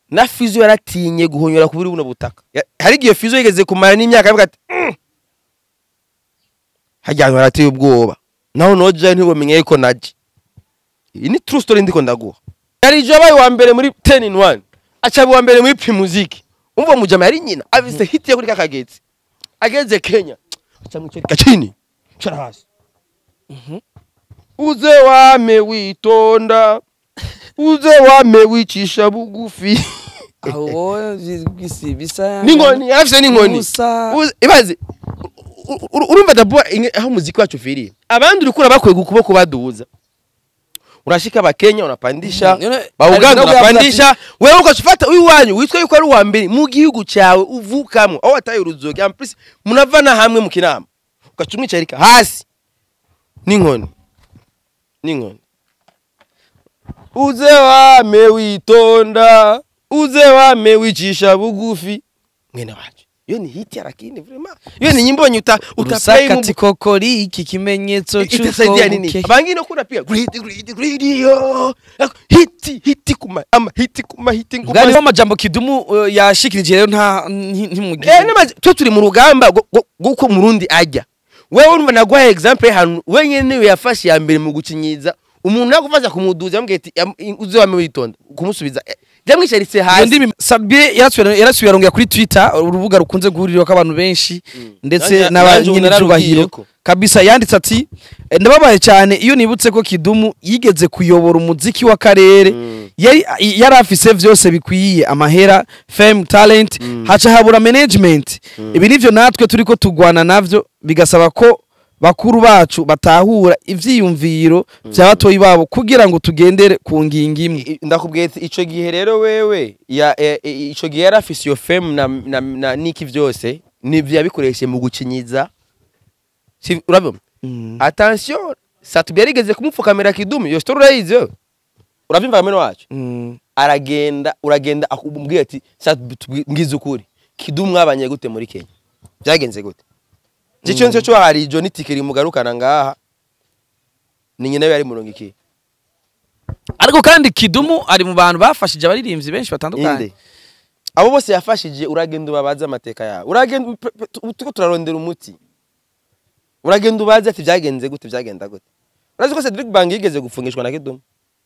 na fizo yaratinye guhonyora kuri buno butaka Ya- hari igihe fizo yigeze kumara n'imyaka avuga ati "Mm." hajya ahantu harateye ubwoba naho noja ntibumenye yuko naje iyi ni true story ndiko ndaguha yari jo abaye wa mbere muri 10 in 1 acaba wa mbere muri primuziki umva mujama yari nyina avise hit yo kuri kakagezi ageze Kenya aca mwicarika chini cara hasi uze wame witonda uze wame wicisha bugufi aho bisi bisa n'inkoni yarafise n'inkoni Musa. Uze- ibaze u- u- urumva dabua aho umuziki wacu ufiriye abandi urikura bakwega ukuboko baduza unashika bakenya unapandisha Mm, yone- bauganda hari nabwo unapandisha wewe ukachufata uyu wanyu witwa yuko ari uwa mbere mu gihugu cyawe uvukamwo aho wataye uruzoga amplis munavana hamwe mu kinama ugaca umwicarika hasi n'inkoni n'inkoni uze wame witonda uze wame wicisha bugufi mwene wacu iyo ni hiti ya lakini vraiment iyo ni nyimbo yenye uta utaplay mu urusakati kokori iki kimenyetso itasaidia nini cy'uko abangine kuna pia greedy greedy greedy yo hiti hiti kuma ama hiti kuma hiti kuma bwari amajambo kidumu uh, yashikirije rero nta nti- ntimugize eh namaze twe turi mu rugamba rwo- rwo- rw'uko murundi ajya wewe urumva naguha example hano wenyene niwe yafashe ya mbere mu gucinyiza umuntu yakufasha kumuduza yambwiye ati "Yam- uze wame witonda kumusubiza eh, byamwicaritse iyo hasi ndimi sabie yarasubiye yarasubiye arongera kuri twitter urubuga rukunze guhurirwaho abantu benshi ndetse Nanjye- nanjye ubu n'abanyir'icyubahiro nararubwiyeko. kabisa yanditse ati "Eh, ndababaye cyane iyo nibutse ko kidumu yigeze kuyobora umuziki w'akarere yari yari afise vyose bikwiye amahera fame talent haca habura management ibi nivyo natwe turiko tugwana navyo bigasaba ko bakuru bacu batahura ivyiyumviro vya batoyi babo kugira ngo tugendere ku ngingo imwe I- ndakubwiye ati ico gihe rero wewe ya e- e- ico gihe yari afise iyo fame na, na, na niki vyose nivyo yabikoreshe mu gucinyiza Si- urabona attention satubi yarigeze kumupfukamira kidumu iyo story urayizi wewe uravyumva mwene wacu Mm. aragenda uragenda akubwira ati satubi ngize ukuri kidumu mwabanye gute muri Kenya byagenze gute Jicho nicyo cyo hari ijo nitikiri mugarukana ngaha ni nyina we yari murongo iki ariko kandi kidumu ari mu bantu bafashije abaririmbyi benshi batandukanye inde abo bose yafashije uragenda ubabaze amateka yawe uragenda pe- pe- tu- turiko turarondera umuti uragenda ubaze ati byagenze gute byagenda gute urazi ko Cedric Bang yigeze gufungishwa na Kidumu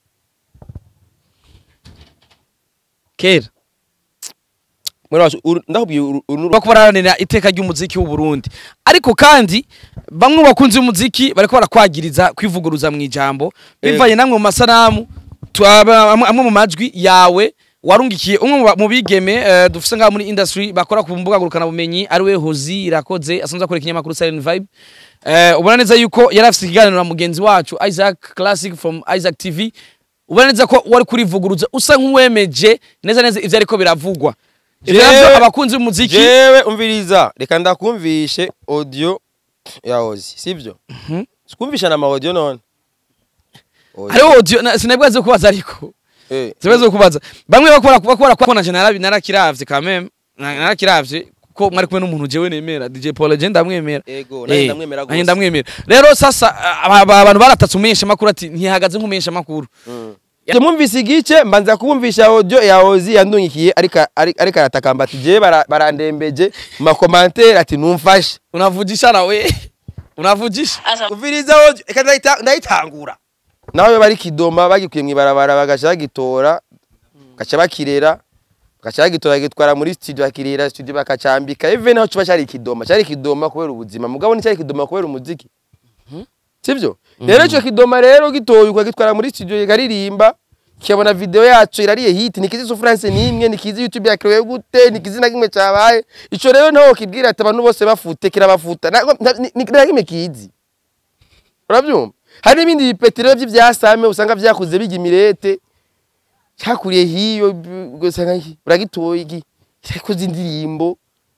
kera mwene wacu uru- ndakubwiye uru- uru- bariko baraharanira iteka ry'umuziki w'u Burundi ariko kandi bamwe mu bakunzi b'umuziki bariko barakwagiriza kwivuguruza mu ijambo bivanye namwe mu masanamu twaba- amwe amwe mu majwi yawe warungikiye umwe mu ba- mu bigeme eh, dufise ngaha muri industry bakora ku mbuga ngurukana bumenyi ari we Hozi Irakoze asanzwe akora ikinyamakuru Silent Vibe eh, ubona neza yuko yari afise ikiganiro na mugenzi wacu Isaac Classic from Isaac TV ubona neza ko wari kurivuguruza usa nk'uwemeje neza neza ivyo ariko biravugwa ivyo Jewe- navyo abakunzi b'umuziki jewe umviriza reka ndakumvishe audio ya Ozi sivyo sikumvisha na ma audio none Ozi. hariho audio na- sinabwaze kubaza ariko Eh, sinabwaze kubaza bamwe bakora bakora ko nanje narabi narakiravye quand même na- narakiravye ko mwari kumwe n'umuntu jewe nemera DJ Paul Legend ndamwemera ego nanjye Eh, ndamwemera nanjye gose ndamwemera rero sasa aba- aba- abantu baratatse umumenyesha makuru ati ntihagaze nk'umumenyesha makuru Njye mwumvise igice mbanza kubumvisha audio ya Ozi yandungikiye ariko ari- ariko aratakamba ati je bara- barandembeje mu makomantere ati numfashe unavugisha nawe unavugisha kuviriza audio reka ndayita- ndayitangura nawe bari kidoma bagikuye mw'ibarabara bagaca bagitora bagaca bakirera bagaca bagitora bagitwara muri studio bakirera studio bakacambika even aho kiba cyari kidoma cyari kidoma kubera ubuzima mugabo nticyari kidoma kubera umuziki sivyo rero icyo kidoma rero gitoye ukagitwara muri studio kikaririmba kikabona video yacu irariye hit nikizi sufrance nimwe nikizi youtube yakirewe gute nikizi na kimwe cyabaye ico rero naho kibwira ati abantu bose bafute kirabafuta na- na- ni- ni- na kimwe kizi urabyumva hari n'ibindi bipeti rero by'ibyasame usanga byakuze bijya imirete cyakuriye hiyo b- ugasanga iki, uragitoye iki cyakoze indirimbo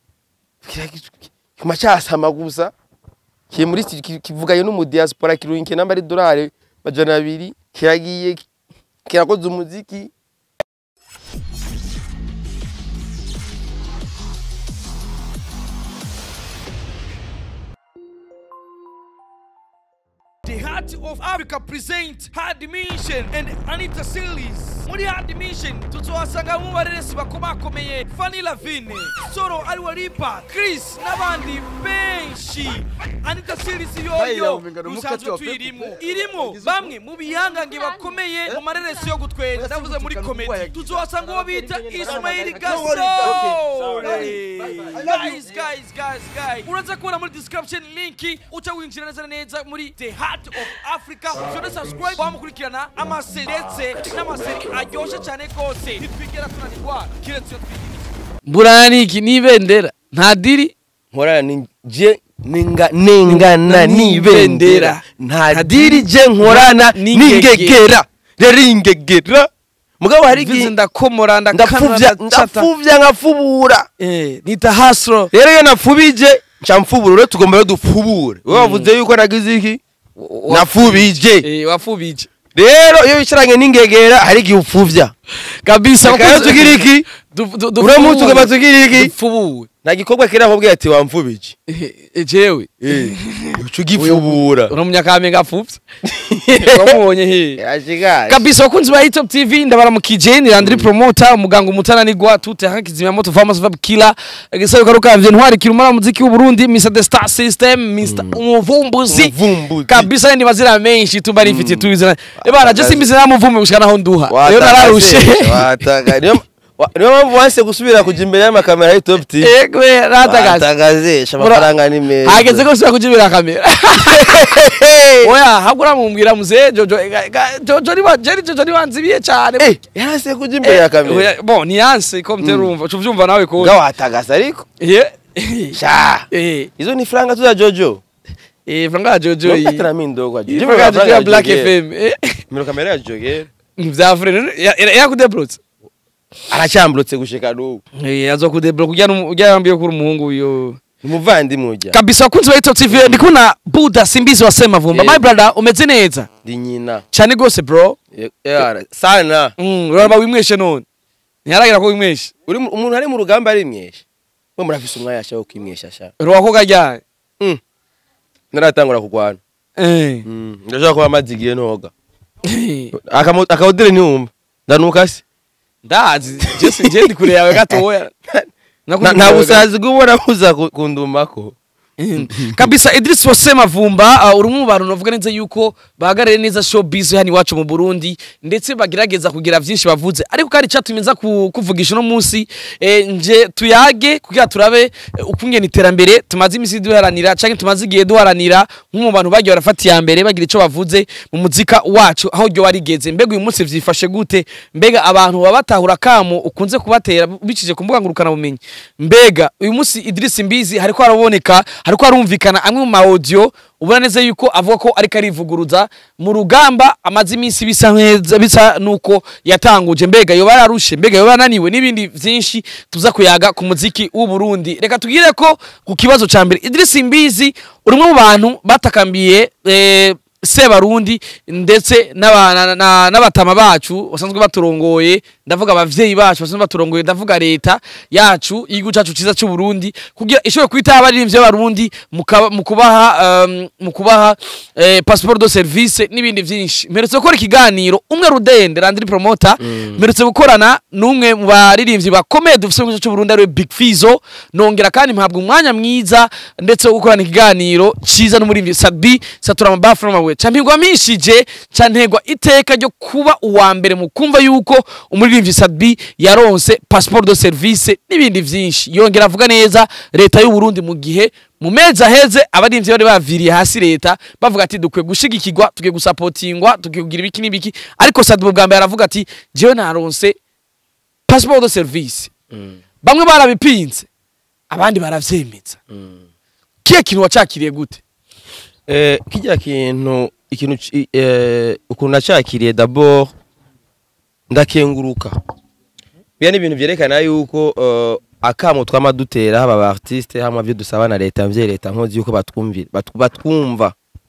kuma cyasama gusa kiri muri sti- ki- kivuganye n'umudiaspora kirunke namba ari dolari majana abiri kiragiye kirakoze umuziki The Heart of Africa presents Hard Mission and Anita Series. muri admission tuzohasanga mu bareresi bakomakomeye fani lavine soro ariwe ripa chris n'abandi benshi anita sirisi yoyo musanzwe tuyirimo irimo bamwe mu bihangange bakomeye mu mareresi yo gutwenga ndavuze muri komedi tuzohasanga uwo bita ismail gasol guys guys guys guys uraza kubona muri description link uca winjira neza na neza muri the heart of africa ushobora subscribe wamukurikirana amaseri ndetse n'amaseri aryoshye cyane rwose ntitwigera tunanirwa kiretse iyo twigira buraniki n'ibendera nta diri nkorana ni je ninga ningana n'ibendera nta diri je nkorana n'ingegera rero ingegera mugabo hari mvuze igihe ndakomora ndapfuvya ndakana ndapfuvya nkafubura eh nita hasro rero iyo napfubije nca mfubura rero tugomba rero dupfubure wowe wavuze yuko nagize iki nafubije eh wafubije rero iyo wicaranye n'ingegera hari igihe upfuvya kabisa reka rero tugira iki uramutse ugomba tugira iki dupfubuwe nta gikorwa kiri aho ati wamfubije jewe uca ugifubura uno munyakamenge apfuvye wamubonye he yashigaje kabisa wakunzi ba hitop tv ndabaramukije ni landry promoter umuganga umutananigwa tute hakizimya moto farmers vab killer igisabo karukavye ntwari kirumara muziki w'u Burundi Mr the Star System Mr umuvumbuzi Umuvumbuzi. kabisa ndi mazina menshi tumba nifite tubizana ebana je simbize namuvumbe gushika naho nduha rero Watakaze, nararushe wataka- niyo wa- niyo mpamvu wanse gusubira kuja imbere y'amakamera ya top tv ego ratagaze watagazesha amafaranga ni meza hageze ko sura kujibira kamera oya hagura mumbwira muze jojo ega- ega- jojo ni wa jeri jojo ni wanzibiye cyane Eh, yanse kuja imbere ya kamera Oya, bon ni yanse ko mterumva ucuvyumva nawe ko nga watagasa ariko Ye. sha Eh, izo ni franga tu za jojo eh, franga jojo iyi. nokatana mindogwa Iyi franga jojo ya Black FM. Eh, miro kamera ya jogera Vya frere ya kudebrot. aracyamburutse gushika n'ubu Eh, azo kudebrot kujya ujya yambiye kuri umuhungu uyo. umuvandimwe ujya Kabisa kunzi wa Top TV ndi kuna Buda Simbizi wasema vumba. Yeah. My brother umeze neza. ndi nyina Cyane gose bro. Ye- yara, sana Mm, uraba wimweshe none. Ntiharagira ko wimweshe. uri mu- umuntu ari mu rugamba ari mwesha mwe murafise umwanya sha wo kwimwesha sha Ruwako gajya. Mm. naratangura kugwana Eh. Mm, ndashaka kuba amazi igihe noga Akamo- akawudire ntiwumva ndanuka se Ndazi, Jesse nje ndi kure yawe gatoya. Na- nta busazi bw'ubona buza ku- kundumako kabisa Idris wasema vumba uh, uri mu bantu navuga neza yuko bahagarariye neza showbiz hano iwacu mu Burundi ndetse bagerageza kugira byinshi bavuze ariko kandi cyatumye nza ku- kuvugisha uno munsi eh, nje tuyage kugira turabe eh, ukungena iterambere tumaze imisi duharanira canke tumaze igihe duharanira nk'umu bantu bagiye barafata iya mbere bagira ico bavuze mu muzika wacu aho ryo warigeze mbega uyu munsi vyifashe gute mbega abantu baba batahura kamo ukunze kubatera bicije ku mbuga ngurukana bumenyi mbega uyu munsi Idris Mbizi hariko haraboneka hariko harumvikana amwe mu audio ubona neza yuko avuga ko ariko arivuguruza mu rugamba amaze iminsi bisa neza bisa nuko yatanguje mbega yoba yararushe mbega yoba yananiwe n'ibindi vyinshi tuza kuyaga ku muziki w'u Burundi reka tugire ko ku kibazo ca mbere Idris Mbizi uri mu bantu batakambiye eh, Sebarundi ndetse n'aba- na- na- n'abatama bacu basanzwe baturongoye ndavuga abavyeyi bacu basanzwe baturongoye ndavuga leta yacu igihugu cacu ciza c'u Burundi kugira ishobore kwita abaririmbyi b'abarundi mu kaba- mu kubaha um, mu kubaha eh, passeport de service n'ibindi vyinshi mperutse gukora ikiganiro umwe rudende Landry promoter mperutse gukorana n'umwe mu baririmbyi bakomeye dufise mu gihugu c'u Burundi ariwe Big Fizo nongera kandi mpabwa umwanya mwiza ndetse wo gukorana ikiganiro ciza n'umuririmbyi Sadbi Satura Mabafro mawe campigwa mishije cantegwa iteka ryo kuba uwa mbere mu kumva yuko umuririmbyi Sadbi yaronse passeport de service n'ibindi vyinshi yongera avuga neza leta y'u Burundi mu gihe mu mezi aheze abarimvyi bari baviriye hasi leta bavuga ati dukwiye gushigikirwa tukwiye gusapotingwa tukwiye kugira ibiki n'ibiki ariko Sadbi bwa mbere aravuga ati jewe naronse passeport de service bamwe barabipinze abandi baravyemeza kiye kintu wacakiriye gute Eh, kijya kintu ikintu ci- eh, ukuntu nacakiriye d'abord ndakenguruka biya ni ibintu vyerekana yuko eh, akamo twama dutera haba ba artiste hamwe byo dusaba na leta mvye leta nkozi yuko batwumvira batu- batwumva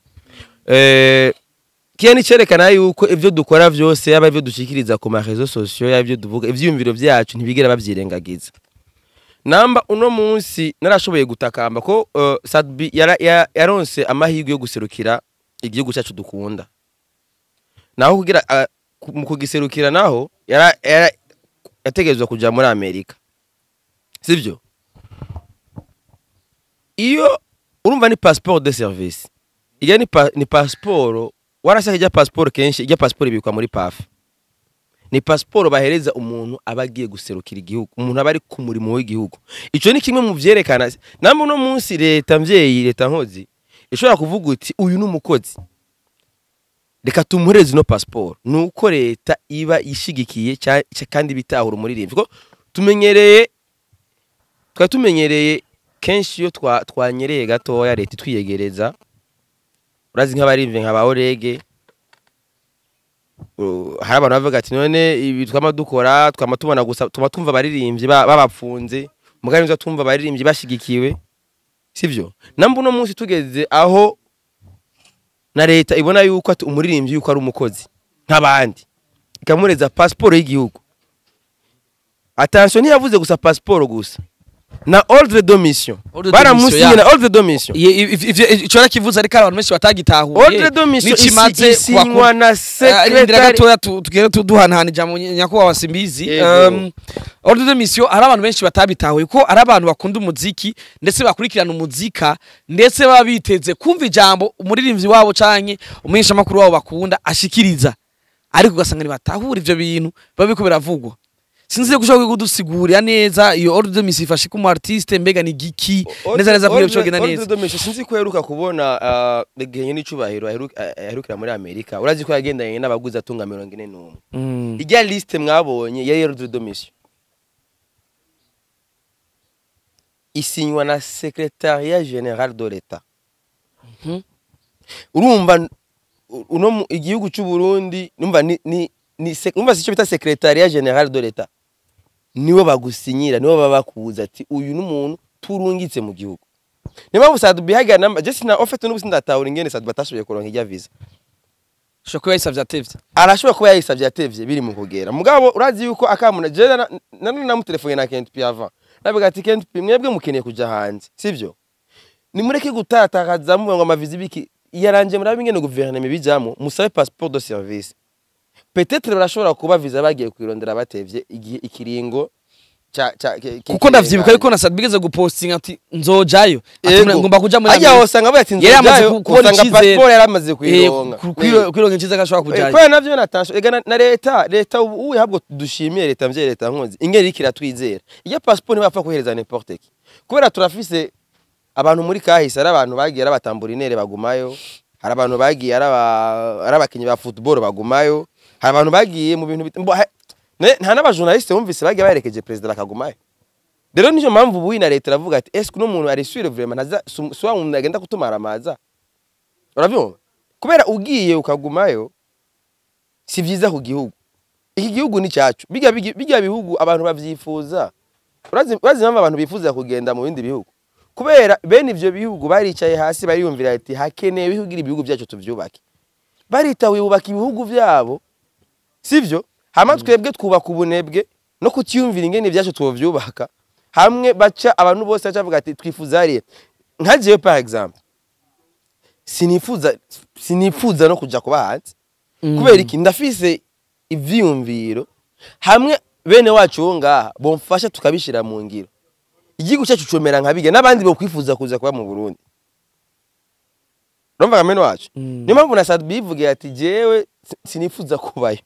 eh kiya ni cerekana yuko ivyo dukora vyose yaba ivyo dushikiriza ku ma réseaux sociaux yaba ivyo duvuga ivyiyumviro vyacu ntibigera bavyirengagiza namba uno munsi narashoboye gutakamba ko uh, Sadbi yara- ya- yaronse amahirwe yo guserukira igihugu cyacu dukunda naho kugira uh, ku- mu kugiserukira naho yara- yara- yategerezwa kuja muri amerika sibyo iyo urumva ni passport de service ijya ni, pa, ni pasiporo warashaka ijya pasiporo kenshi ijya pasiporo ibikwa muri pafe ni pasiporo bahereza umuntu aba agiye guserukira igihugu umuntu aba ari ku murimo w'igihugu icyo ni kimwe mu byerekana namwe uno munsi leta mvyeyi leta nkozi ishobora kuvuga uti uyu ni umukozi reka tumuhereze ino pasiporo ni uko leta iba ishigikiye cya- cya- kandi bitahura umuririmbyi kuko tumenyereye twari tumenyereye kenshi iyo twa- twanyereye gatoya leta itwiyegereza urazi nk'abarimvye nka ba orege Uh, hari abantu bavuga ati none ibi twama dukora twama tubona gusa tuma tumva abaririmbyi ba- babapfunze mugari nza tumva abaririmbyi bashigikiwe sivyo namba uno munsi tugeze aho na leta ibona yuko ati umuririmbyi yuko ari umukozi nk'abandi ikamureza pasiporo y'igihugu attention ntiyavuze gusa pasiporo gusa na ordre de mission Ordre de baramusinye mission, na ya. ordre de mission Ye- iv- ivyo- ico rakivuze ariko hari abantu benshi batagitahuye ordre de mission n'ikimaze isi- isinywa na rindira secretary gatoya tu- tugere tu- duhanahana ijambo ny- nyakubahwa simbizi Yego. Um, ordre de mission hari abantu benshi batabitahuye ko ari abantu bakunda umuziki ndetse bakurikirana umuzika ndetse baba biteze kumva ijambo umuririmbyi wabo canke umuheshamakuru wabo bakunda ashikiriza ariko ugasanga ntibatahura ivyo bintu biba biriko biravugwa sinzi ko ushobora kudusigurira neza iyo ordre de mission ifashe ko umu artiste mbega ni giki neza neza kugira ngo bigenda neza Ordre de mission sinzi ko uheruka kubona ah, igihe n'icubahiro aheruka- ah, aherukira muri amerika urazi ko yagendanye n'abaguzi atunga mirongo ine n'umwe Mm. ijya liste mwabonye yari ordre de mission isinywa na secretariat general de l'etat Mhm. urumva u- uno mu- igihugu cy'u Burundi numva ni ni ni sec- numva sico bita secretariat general de l'etat niwe bagusinyira niwe baba bakubuza ati uyu ni umuntu turungitse mu gihugu niyo mpamvu sadu bihagira namba je sina ofete n'ubu sindatahura ingene sadu batashoboye kuronka ijya visa ushobora kuba yayisavye atevye arashobora kuba yayisavye atevye biri mu kugera mugabo urazi yuko akamuna je na- na none namutelefone na Kent Piava nabiga ati Kent Pi mwebwe mukeneye kuja hanze sivyo nimureke gutatakaza mu ngo amavizi biki yaranje murabe ingene guverinoma bijamo musabe passeport de service peut-être barashobora kuba visa bagiye kwirondera batevye igihe ikiringo ca ca ki- ki- kuko ndavyibuka yuko na Sad bigeze gupostinga ati nzojayo ati Yego. ngomba kuja muri Ajya Amerika. wasanga bavuga ati Yari yamaze nzojayo ku- kubona usanga icizere. passport yaramaze Eh, kuyironka ku- kwiro- kwironka iciza ko ashobora Eh, kujayo kubera navyo natasho ega na- na leta leta ubu ubu habwo dushimiye leta mvye leta nkunzi ingene iriko iratwizera iyo passport ntibapfa kohereza n'importe qui kubera turafise abantu muri kahise ari abantu bagiye ari abatamburinere bagumayo hari abantu bagiye ari aba- ari abakinyi ba football bagumayo hari abantu bagiye mu bintu bit- mbo- ha- ne- nta n'abajournaliste bumvise bagiye baherekeje perezida bakagumayo rero niyo mpamvu ubu na leta iravuga ati est-ce que uno muntu ari sûr vraiment ntaza si si wa muntu agenda kutumara amaza uravyumva kubera ugiye ukagumayo si vyiza ku gihugu iki gihugu ni cyacu bijya bigi- bijya bihugu abantu bavyifuza urazi urazi impamvu abantu bifuza kugenda mu bindi bihugu kubera bene ivyo bihugu baricaye hasi bariyumvira ati hakeneye ibihugu ibihugu byacu tuvyubake baritawe bubaka ibihugu vyabo sivyo hama twebwe twubaka ubunebwe no kutiyumvira ingene ibyacu twovyubaka hamwe baca abantu bose baca bavuga ati twifuza hariya nka jewe par exemple sinifuza sinifuza no kuja kuba hanze Mm. kubera iki ndafise ivyiyumviro hamwe bene wacu bo ngaha bomfasha tukabishira mu ngiro igihugu cyacu comera nka biga n'abandi bokwifuza kuza kuba mu Burundi urumva kamene wacu Mm. niyo mpamvu na Sadbi yivugiye ati jewe si- sinifuza kubayo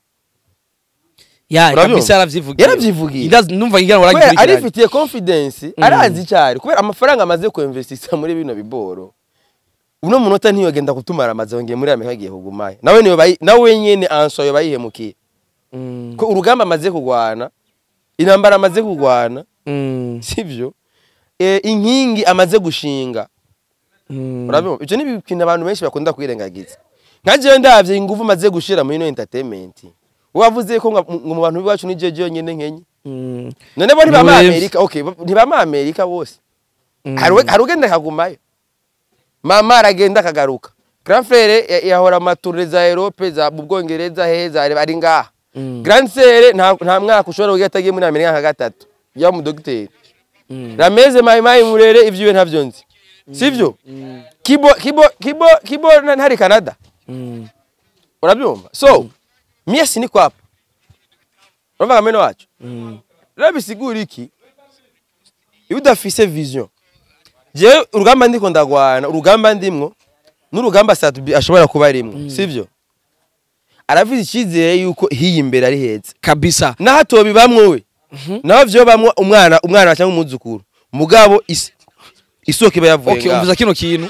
ya Urabyumva? kabisa yaravyivugiye Yaravyivugiye. Ndazi- numva ngira ngo kubera aragikurikiranye arifitiye confidence Mm. arazi icyari kubera amafaranga amaze kuinvestisa muri bino biboro uno munota ntiyogenda kutumara amaze yongeye muri Amerika agiye kugumayo nawe niyo bayi nawe nyene anso yo bayihemukiye Mm. ko urugamba amaze kugwana intambara amaze kugwana Mm. sivyo e, inkingi amaze gushinga Mm. urabona ivyo ni ibintu abantu benshi bakunda kwirengagiza nka jewe ndavye ingufu maze gushira muri ino entertainment wavuze ko ngo mu bantu biwacu ni jeje yonyene nkenye Mm. none bo ntibama Niwe- Amerika okay bo- ntibama Amerika bose Mm. hari we- hari ugenda akagumayo mama aragenda akagaruka grand frere ya- yahora amature za Europe za mu Bwongereza heza ari ngaha Mm. grand sere nta nta mwaka ushobora kugira atagiye muri Amerika nka gatatu ya mu dogiteri Mm. rameze mayi mayi murere ivyiwe ntavyo nzi sivyo Mm. kibo kibo kibo kibo na- ntari Canada Mm. urabyumva so mie siniko hapa urumva kameno wacu rero bisigura iki iyo udafise vision jewe urugamba ndiko ndagwana urugamba ndimwo n'urugamba satubi ashobora kuba arimwo sivyo aravuze icyizere yuko hiyi imbere ari heza kabisa naho atobibamwo we naho vyobamwo umwana umwana cyangwa umwuzukuru mugabo isi isoko iba yavuye okay ngaho. umvuza kino kintu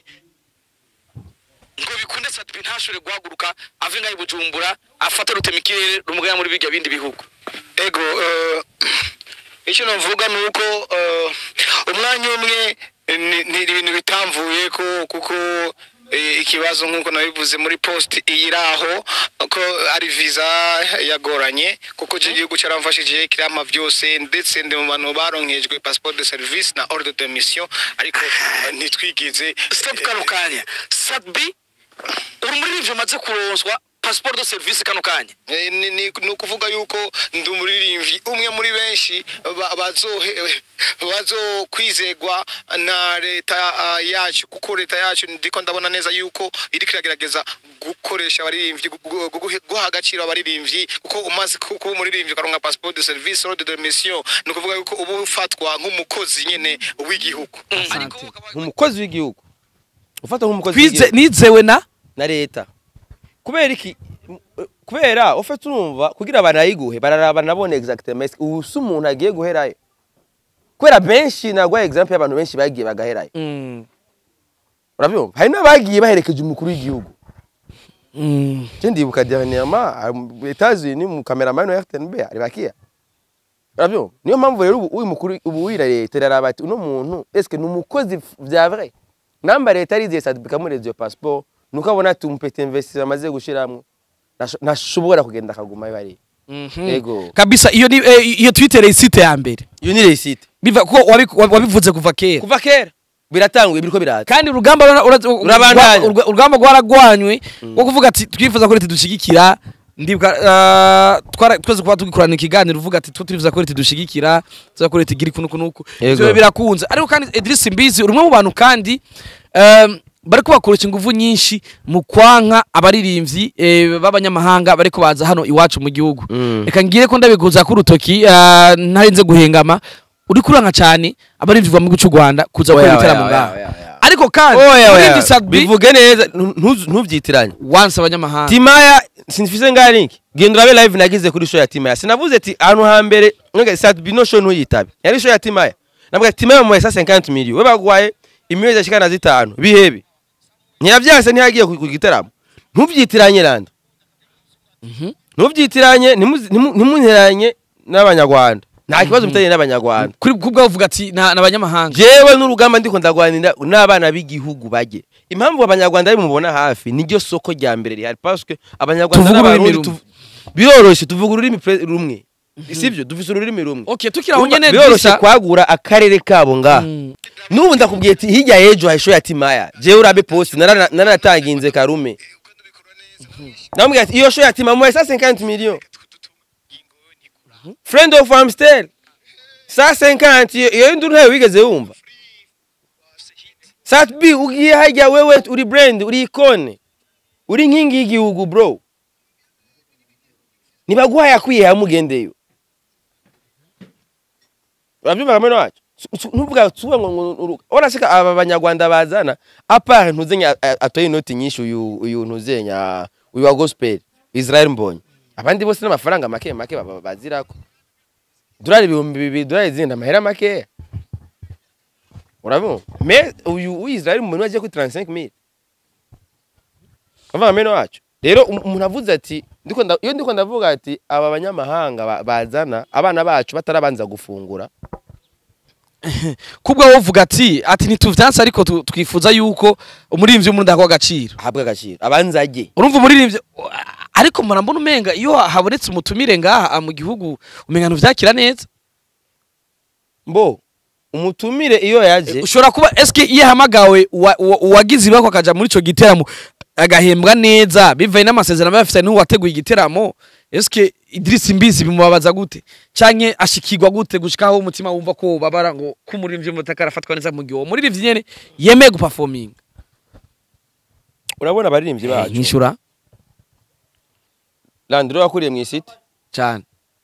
ngo bikunde satubi ntashobore guhaguruka ave ngaho i bujumbura afate rutemikirere rumugaya muri bijya bindi bihugu ego eh, icyo navuga ni uko eh, umwanya umwe eh, ni ni ibintu bitamvuye ko kuko eh, ikibazo nk'uko nabivuze muri post iri aho ko ari visa yagoranye kuko icyo gihugu cyaramfashije kirama byose ndetse ndi mu bantu baronkejwe passport de service na ordre de mission ariko eh, ntitwigize stop kano kanya sadbi uri muri ivyo maze kuronswa passport de service kano kanya ni, ni, ni ukuvuga yuko ndi umuririmbyi umwe muri benshi ba- bazohe- bazokwizegwa na leta ah, yacu kuko leta yacu ndiko ndabona neza yuko iriko iragerageza gukoresha abaririmbyi gu- gu- gu- guha agaciro abaririmbyi kuko umaze ku- kuba umuririmbyi ukaronka passport de service ordre de mission ni ukuvuga yuko uba ufatwa nk'umukozi nyene w'igihugu Asante. nk'umukozi w'igihugu ufata nk'umukozi twize w'igihugu nizewe na na leta kubera iki m- kubera ufite urumva kugira abantu ayiguhe bararaba nabone exactement ubu si umuntu agiye guherayo kubera benshi nagwa example y'abantu benshi bagiye bagaherayo Mm. urabyumva hari n'abagiye baherekeje umukuru w'igihugu Mm. je ndibuka dernièrement Etats-Unis mu cameraman wa RTNB ari bakiya urabyumva niyo mpamvu rero ubu uyu mukuru ubu wira leta iraraba ati uno muntu eske ni umukozi vya vrai namba leta ariziye certificat muri radio passeport nuko abona ati umpete investisseur amaze gushiramwo nasho- ntashobora kugenda akaguma bari Mhm. Ego. kabisa iyo ni eh, iyo twitter isite ya mbere iyo ni receipt biva ko wabi- wabivuze kuva kera kuva kera biratanguye biriko biraza kandi urugamba rura- ura- Urabandanya. urwa- urugamba rwaragwanywe rwo kuvuga ati twifuza ko leta idushyigikira ndibuka ah, twara- twese kuba tugikorana ikiganiro uvuga ati twe turifuza ko leta idushyigikira tuza ko leta igira iku nuku nuku Yego. ivyo birakunze ariko kandi Idris Mbizi uri umwe mu bantu kandi em, bariko bakoresha ingufu nyinshi mu kwanka abaririmbyi eh, b'abanyamahanga bariko baza hano iwacu mu gihugu Mm. reka ngire ko ndabiguza ku rutoki ah, ntarinze guhengama uri kuranka cyane abaririmbyi bava mu gihugu cy'u Rwanda kuza Oya, gukora oya, ibitaramo oya, ngaha oya, oya. ariko kandi oya oya umuririmbyi Sadbi bivuge neza ntu- ntuvyitiranye wanse abanyamahanga timaya sinfise ngaho linki genda urabe live nagize kuri show ya timaya sinavuze ati ahantu hambere nge satbi no show ntuyitabe yari show ya timaya nabwo ati timaya mu 50 million we bagwaye imyezi ashikana zitanu bihebe ntiyavyanse ntiyagiye ku ku gitaramo ntuvyitiranye randa ntuvyitiranye ntimuzi- ntimu- ntimunteranye n'abanyarwanda nta kibazo mutanye n'abanyarwanda kuri kubwa uvuga ati na na abanyamahanga jewe n'urugamba ndiko ndagwanira n'abana b'igihugu bajye impamvu abanyarwanda ari mubona hafi niryo soko rya mbere rihari parce que abanyarwanda Tuvuga ururimi n'abarundi rumwe. tuv- biroroshye tuvuga ururimi pre- rumwe sivyo dufise ururimi rumwe okay tukira aho Urumva, nyene biroroshye Idrissa- kwagura akarere kabo ngaha Mm. n'ubu ndakubwiye ati hirya y'ejo hari show ya timaya jewe urabe post narana- naranatanginze karume namubwira ati iyo show ya timaya muhaye 150 million friend of amstel 150 iyo- iyo nduru ntayo wigeze wumva sat b ugiye hajya wewe uri brand uri ikone uri nkingi y'igihugu bro nibaguhaye akwiye hamugendeyo urabyumva kameno wacu ntuvuga tuwe ngo ngo- urasika aba banyarwanda bazana apart ntuzenya atoye inoti nyinshi uyu uyu ntuzenya uyu wa gospel Israel Mbonyi abandi bose n'amafaranga make make baba bazirako dolari ibihumbi bibiri dolari zindi amahera makeya urabona me uyu uyu Israel Mbonyi wagiye kuri 35000 Bava kameno wacu rero um- umuntu avuze ati ndiko nda- iyo ndiko ndavuga ati aba banyamahanga ba- bazana abana bacu batarabanza gufungura kubwa wowe uvuga ati ati ntituvyanse ariko tu- twifuza yuko umuririmbyi w'umurundi ahabwa agaciro ahabwe agaciro abanza ajye urumva umuririmbyi ariko mbona mbona umenga iyo habonetse umutumire ngaha mu gihugu umenga ntuvyakira neza mbo umutumire iyo yaje ushobora kuba eske iyo ahamagawe uwa- uwa- uwagize ibako akaja muri ico giteramo agahembwa neza bivaye n'amasezerano aba yafitanye n'uwateguye igiteramo eske Idris Mbizi bimubabaza gute canke ashikirwa gute gushikaho umutima wumva ko babara ngo ko umuririmbyi w'umutaka arafatwa neza mu gihe uwo muririmbyi nyene yemeye guperforminga urabona abaririmbyi bacu nyishura landro yakuriye mu isite cyane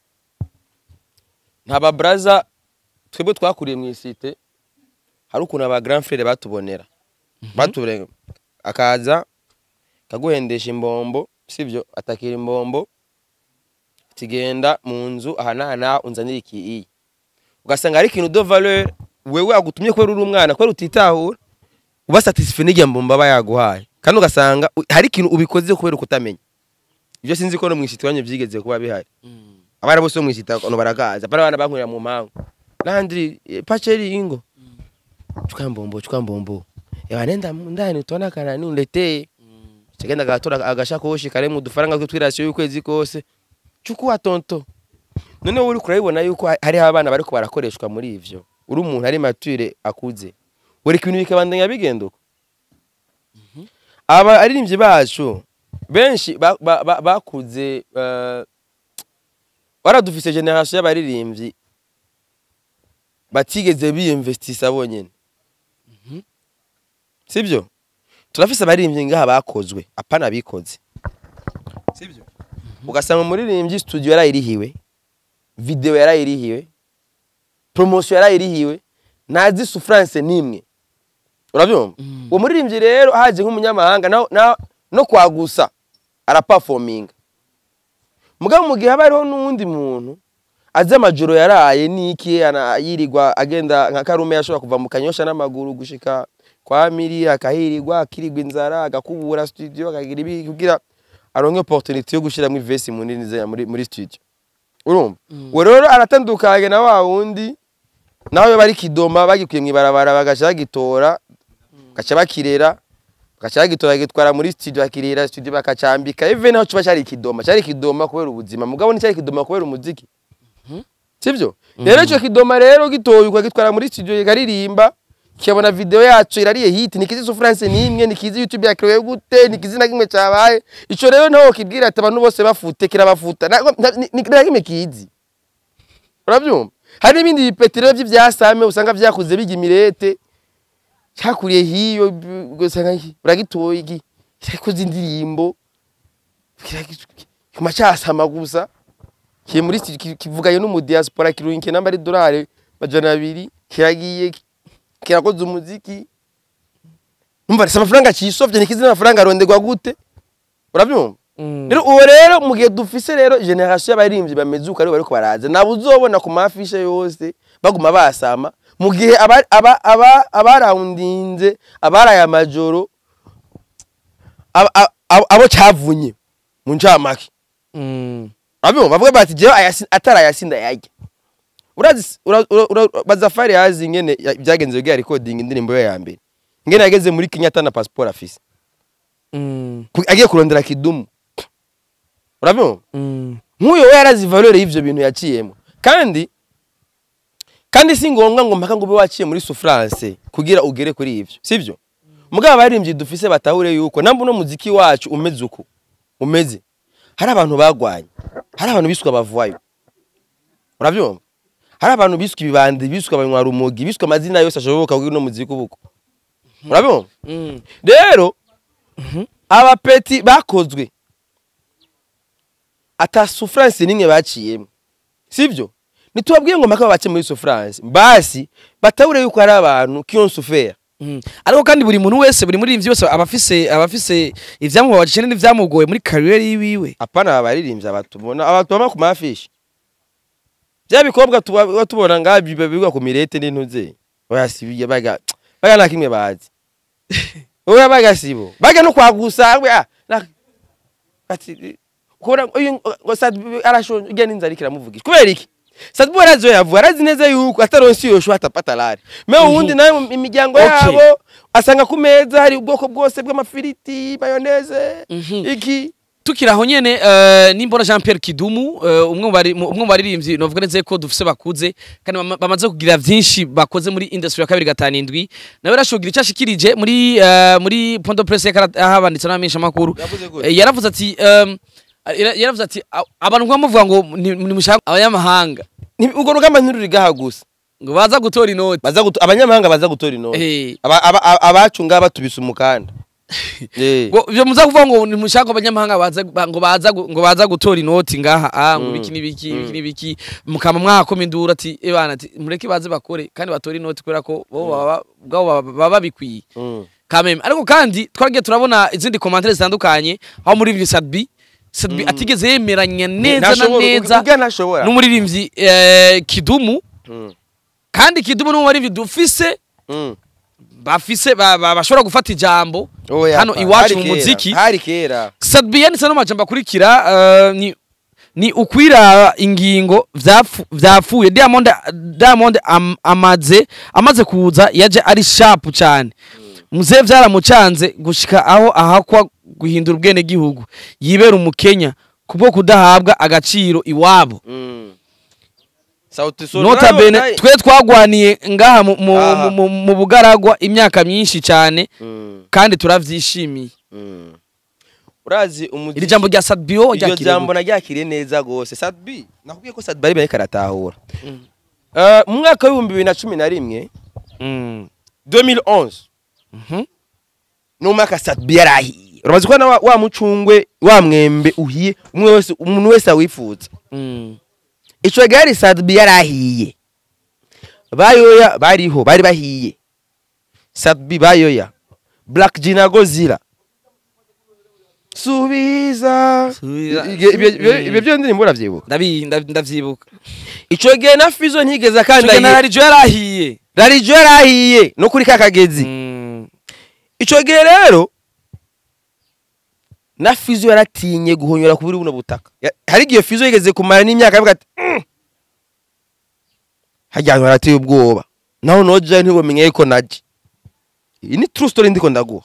nta babraza twebwe twakuriye mu isite hari ukuntu aba grand frere batubonera batubonera akaza kaguhendesha imbombo sibyo atakira imbombo kigenda mu nzu aha n'aha n'aha unzanira iki iyi ugasanga hari ikintu de valeur wewe agutumye kubera uri umwana kubera utitahura uba satisfait n'irya mbombo aba yaguhaye kandi ugasanga u- hari ikintu ubikoze kubera ukutamenya ibyo sinzi ko no mu isite iwanyu byigeze kuba bihari abana bose bo mu isite no baragaza abana bana bankurira mu mangu landri eh, pacheri ingo chukua mbombo chukua mbombo ewa nenda mu ndani utaona kana ni uletee chagenda gatora agashakoshi karemu udufaranga twe twirasiyo y'ukwezi kose chukua tonto none wowe uriko urabibona yuko ha- hariho abana bariko barakoreshwa muri ivyo uri umuntu ari mature akuze buri kintu bikabandanya bigenda uko aba aririmbyi bacu benshi ba- ba- ba- bakuze eh, baradufise generation y'abaririmbyi batigeze biyinvestisa bonyene sibyo turafise abaririmbyi ngaha bakozwe apana bikoze sibyo ugasanga umuririmbyi studio yarayirihiwe video yarayirihiwe promotion yarayirihiwe ntazi souffrance nimwe urabyumva uwo muririmbyi rero haje nk'umunyamahanga na, na, no kwagusa araperforminga mugabo mu gihe haba hariho n'uwundi muntu azi amajoro yaraye n'iki ana- yirirwa agenda nka karume yashobora kuva mu kanyosha n'amaguru gushika kwa miri akahirirwa akirirwa inzara agakubura studio akagira ibi kugira aronke opportunity yo gushiramo ivesi mu nini ze- muri, muri studio urumva uwo rero aratandukanye na wa wundi nawe bari kidoma bagikuye mw'ibarabara bagaca bagitora bagaca bakirera bagaca bagitora bagitwara muri studio bakirera studio bakacambika even naho kiba cyari ikidoma cyari ikidoma kubera ubuzima mugabo nticyari ikidoma kubera umuziki sibyo rero icyo kidoma rero gitoye ukagitwara muri studio ikaririmba kikabona video yacu irariye hit nikizi souffrance nimwe nikizi youtube yakirewe gute nikizi na kimwe cyabaye ico rero naho kibwira ati abantu bose bafute kirabafuta na- na- ni- ni- na kimwe kizi urabyumva hari n'ibindi bipeti rero by'ibyasame usanga byakuze bijya imirete cyakuriye hiyo b- ugasanga iki, uragitoye iki cyakoze indirimbo kima cyasama gusa kiri muri sti- ki- kivugayo n'umudiaspora kirunke namba ari dolari majana abiri kiragiye ki- kirakoze umuziki numva risa amafaranga cisovye nikizi n'amafaranga arondegwa gute urabyumva rero uwo rero mu gihe dufise rero generation y'abaririmbyi bameze uko aribo bariko baraza nabo uzobona ku mafishe yose baguma basama mu gihe aba- aba- aba- abarawundinze abaraye amajoro aba- aba- abo abo cavunye mu ncamake Abyo bavuga bati jewe ayasi- atarayasinda yajya. Urazi ura- ura- ura- bazafari yazi ngene ya- byagenze bwa recording indirimbo ye ya mbere. Ngene yageze muri Kenya atana passport afise. Ku- Agiye kurondera kidumu. Urabyo? Nk'uyo we yarazi valeur y'ivyo bintu yaciyemo. Kandi kandi si ngombwa ngo mpaka ngo ube waciye muri souffrance kugira ugere kuri ivyo. Sivyo? Mugabo abaririmbyi dufise batahure yuko namba uno muziki wacu umeze uko. Umeze. Hari abantu bagwanye. Hari abantu biswe abavuwayo. Urabyumva? Hari abantu biswe ibibandi, biswe abanywa rumogi, biswe amazina yose ashoboka kugira uno muziki ubuko. Urabyumva? Rero abapeti bakozwe ata souffrance nimwe baciyemo. Sivyo? Nitubabwiye ngo mpaka bace muri souffrance. Basi batahure yuko ari abantu qui ont souffert. ariko kandi buri muntu wese buri muri wese aba afise aba afise ivyamubabaje n'ivyamugoye muri career yiwiwe apana abaririmbyi abatubona abatubona ku mafishi bya bikobwa tuba tuba tubona ngaha biba bigwa ku mirete n'intuze bayasibiye baga baga nta kimwe bazi oya baga sibo baga no kwagusa we ah, na- ati kora uyu ngo sad arashonje ujya n'inzara ikiramuvugisha kubera iki sad bo arazi yo yavuga arazi neza yuko ataronsi yoshu atapata lari me uwundi nawe mu imiryango Okay. yabo asanga ku meza hari ubwoko bwose bw'amafiriti mayoneze iki tukiri aho nyene eh, nimbona Jean Pierre Kidumu eh, umwe mu bari- mu- umwe mu baririmbyi novuga neza ko dufise bakuze kandi bama- bamaze kugira vyinshi bakoze muri industry ya kabiri gatanu indwi nawe rashogira icyo ashikirije muri eh, muri point de presse yahabanditse n'abamenyesha makuru Yavuze gute? Eh, yaravuze ati em, yara- yaravuze ati "A- abantu nkuba muvuga ngo ni ni mushaka abanyamahanga Ni- urwo rugamba ntirurigaha gusa ngo baza gutora inoti baza guto, abanyamahanga baza gutora inoti Eh. Aba- aba- aba- abacu ngaha batubise umukanda Eh. ngo ivyo muza kuvuga ngo nimushaka ngo abanyamahanga baza ngo baza gu- ngo baza gutora inoti ngaha ah ngo Mm. biki nibiki biki nibiki mukama mwakoma indura ati ebana ati mureke baze bakore kandi batore inoti kubera ko bo baba bwabo baba- baba babikwiye Mm. kameme ariko kandi twaragiye turabona izindi komantere zitandukanye aho muri Sadbi Sadbi atigeze yemeranya neza na Ntashobora- neza ubwe ntashobora n'umuririmbyi eh, Kidumu Mm. kandi Kidumu n'umu baririmbyi dufise Mm. bafise ba- ba- bashobora gufata ijambo Oya, hano pa. iwacu Hari mu kera, muziki hari kera Sadbi yanditse no majambo akurikira eh, ni ni ukwira ingingo vyapfu- vyapfuye Diamond Diamond am, amaze amaze kuza yaje ari sharp cyane muze vyaramucanze gushika aho ahakwa guhindura ubwene gihugu yibera umukenya kubwo kudahabwa agaciro iwabo Mm. Sauti Sol nota nayo- bene nayo- twe twagwaniye ngaha mu, mu, Aha. mu, mu, mu bugaragwa imyaka myinshi cyane Mm. kandi turavyishimiye Mm. urazi umuziki iri jambo rya Sadbio iryo ryakiriye jambo naryakiriye neza gose Sadbi nakubwiye ko Sadbi ari bariko aratahura Eh, mu mwaka w'ibihumbi bibiri na cumi na rimwe Mm. 2011 Mhm. ni umwaka Sadbi yari ahiye urabazi ko na wa, wa mucungwe wa mwembe uhiye umwe wese umuntu wese awifuza Mm. ico gihe yari Sadbi yari ahiye bayoya bariho bari bahiye Sadbi bayoya Black G na Godzilla subiza Subiza. Ibyo- ibyo- ibyo- ibyo byo ndirimbo uravyibuka Ndabi ndav- ndavyibuka. ico gihe na Fizo ntigeze Kandi akandagiye na Rarijo yarahiye. rarijo yari ahiye no kuri kakagezi Mm. ico gihe rero na Fizo yaratinye guhonyora kuburi buno butaka Ya- hari igihe Fizo yigeze kumara n'imyaka avuga ati "Mm." harya hantu harateye ubwoba naho noja ntibumenye yuko naje iyi ni true story ndiko ndaguha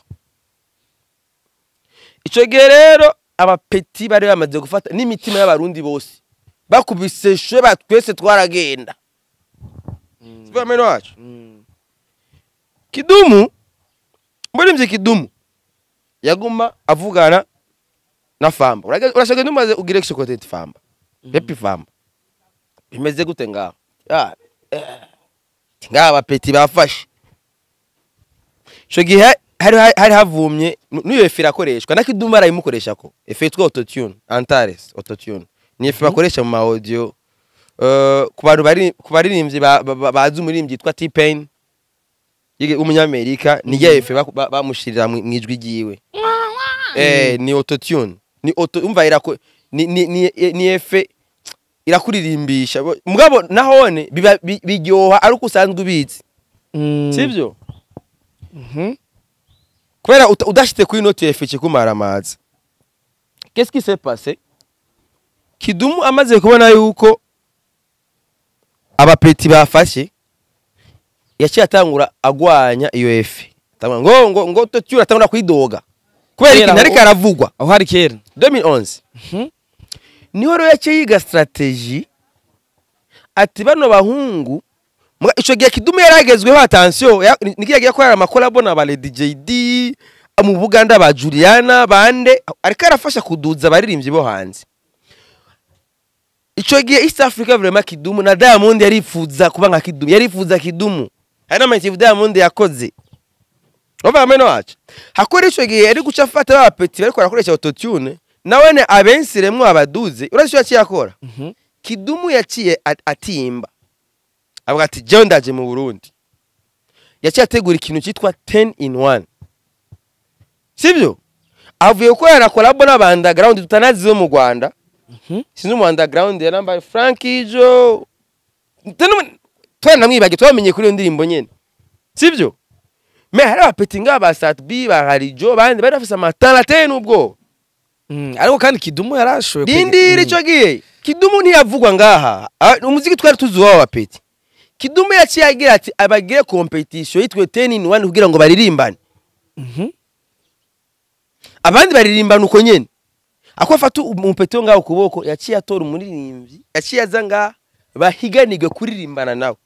ico gihe rero abapeti bari bamaze gufata n'imitima y'abarundi bose bakubise shwe twese twaragenda sivyo ameno wacu Mm. kidumu muririmbyi kidumu yaguma avugana na famba Urage- urashaka ntumaze ugire kisokoteti famba pepi famba bimeze gute ngaho Ah, eh, ngaho abapeti bafashe ico gihe hari hari havumye n- n'iyo efe irakoreshwa na kidumu arayimukoresha ko efe yitwa autotune antares autotune ni efe bakoresha mu ma audio Eh, ku bantu bari ku baririmbyi ba- ba- ba- bazi umuririmbyi yitwa T-Pain yige- w'umunyamerika ni ya efe baku- ba- bamushirira mu mu ijwi ryiwe eh ni autotune ni auto umva irako ni ni ni, ni efe irakuririmbisha Bo- mugabo nahone biba bi- biryoha ari uko usanzwe ubizi Mm. sivyo Mhm. kubera uta- udashite kuri noti efe kikumara amazi qu'est-ce qui s'est passé kidumu amaze kubona yuko abapeti bafashe yaciye atangura agwanya iyo efe atangura ngo ngo ngo totyura atangura kwidoga kubera Kera ikintu ariko aho- aravugwa Aho hari kera. 2011 Mhm. niho rero yaciye yiga strategy ati bano bahungu muga- ico gihe kidumu yaragezweho attention ya- ni- nikiya gihe akorera amakolabo na ba Lady JD mu Buganda ba Juliana bande ariko arafasha kuduza abaririmbyi bo hanze ico gihe East Africa vraiment kidumu na Diamond yarifuza kuba nka kidumu yarifuza kidumu hari n'amaitivu Diamond yakoze Wava ameno wacu hakora ico gihe ari guca afata ba peti bariko barakoresha autotune nawene abensiremwo abaduze urazi ico yaciye akora Mhm. kidumu yaciye at- atimba avuga ati jewe ndaje mu burundi yaciye ategura ikintu cyitwa 10 in 1 sivyo avuye gukorana kolabo n'abandagrawundi tutanazi zo mu rwanda Mhm. sinzi umu underground yarambaye franki jo twari namwibage twamenye kuri iyo ndirimbo nyene sivyo me hari abapeti ngaba ba satb ba harijo bandi bari bafise amatara ateye n'ubwoba Mm. Ariko kandi Kidumu yarashoye. rindira ico gihe kidumu ntiyavugwa ngaha Ah, umuziki twari tuzi wabo bapeti kidumu yaciye agira ati abagire competition yitwe 10 in 1 kugira ngo baririmbane Mhm. abandi baririmbana uko nyene ako afata umupeti wo ngaho ukuboko yaciye atora umuririmbyi yaciye aza ngaha bahiganirwe kuririmbana nawe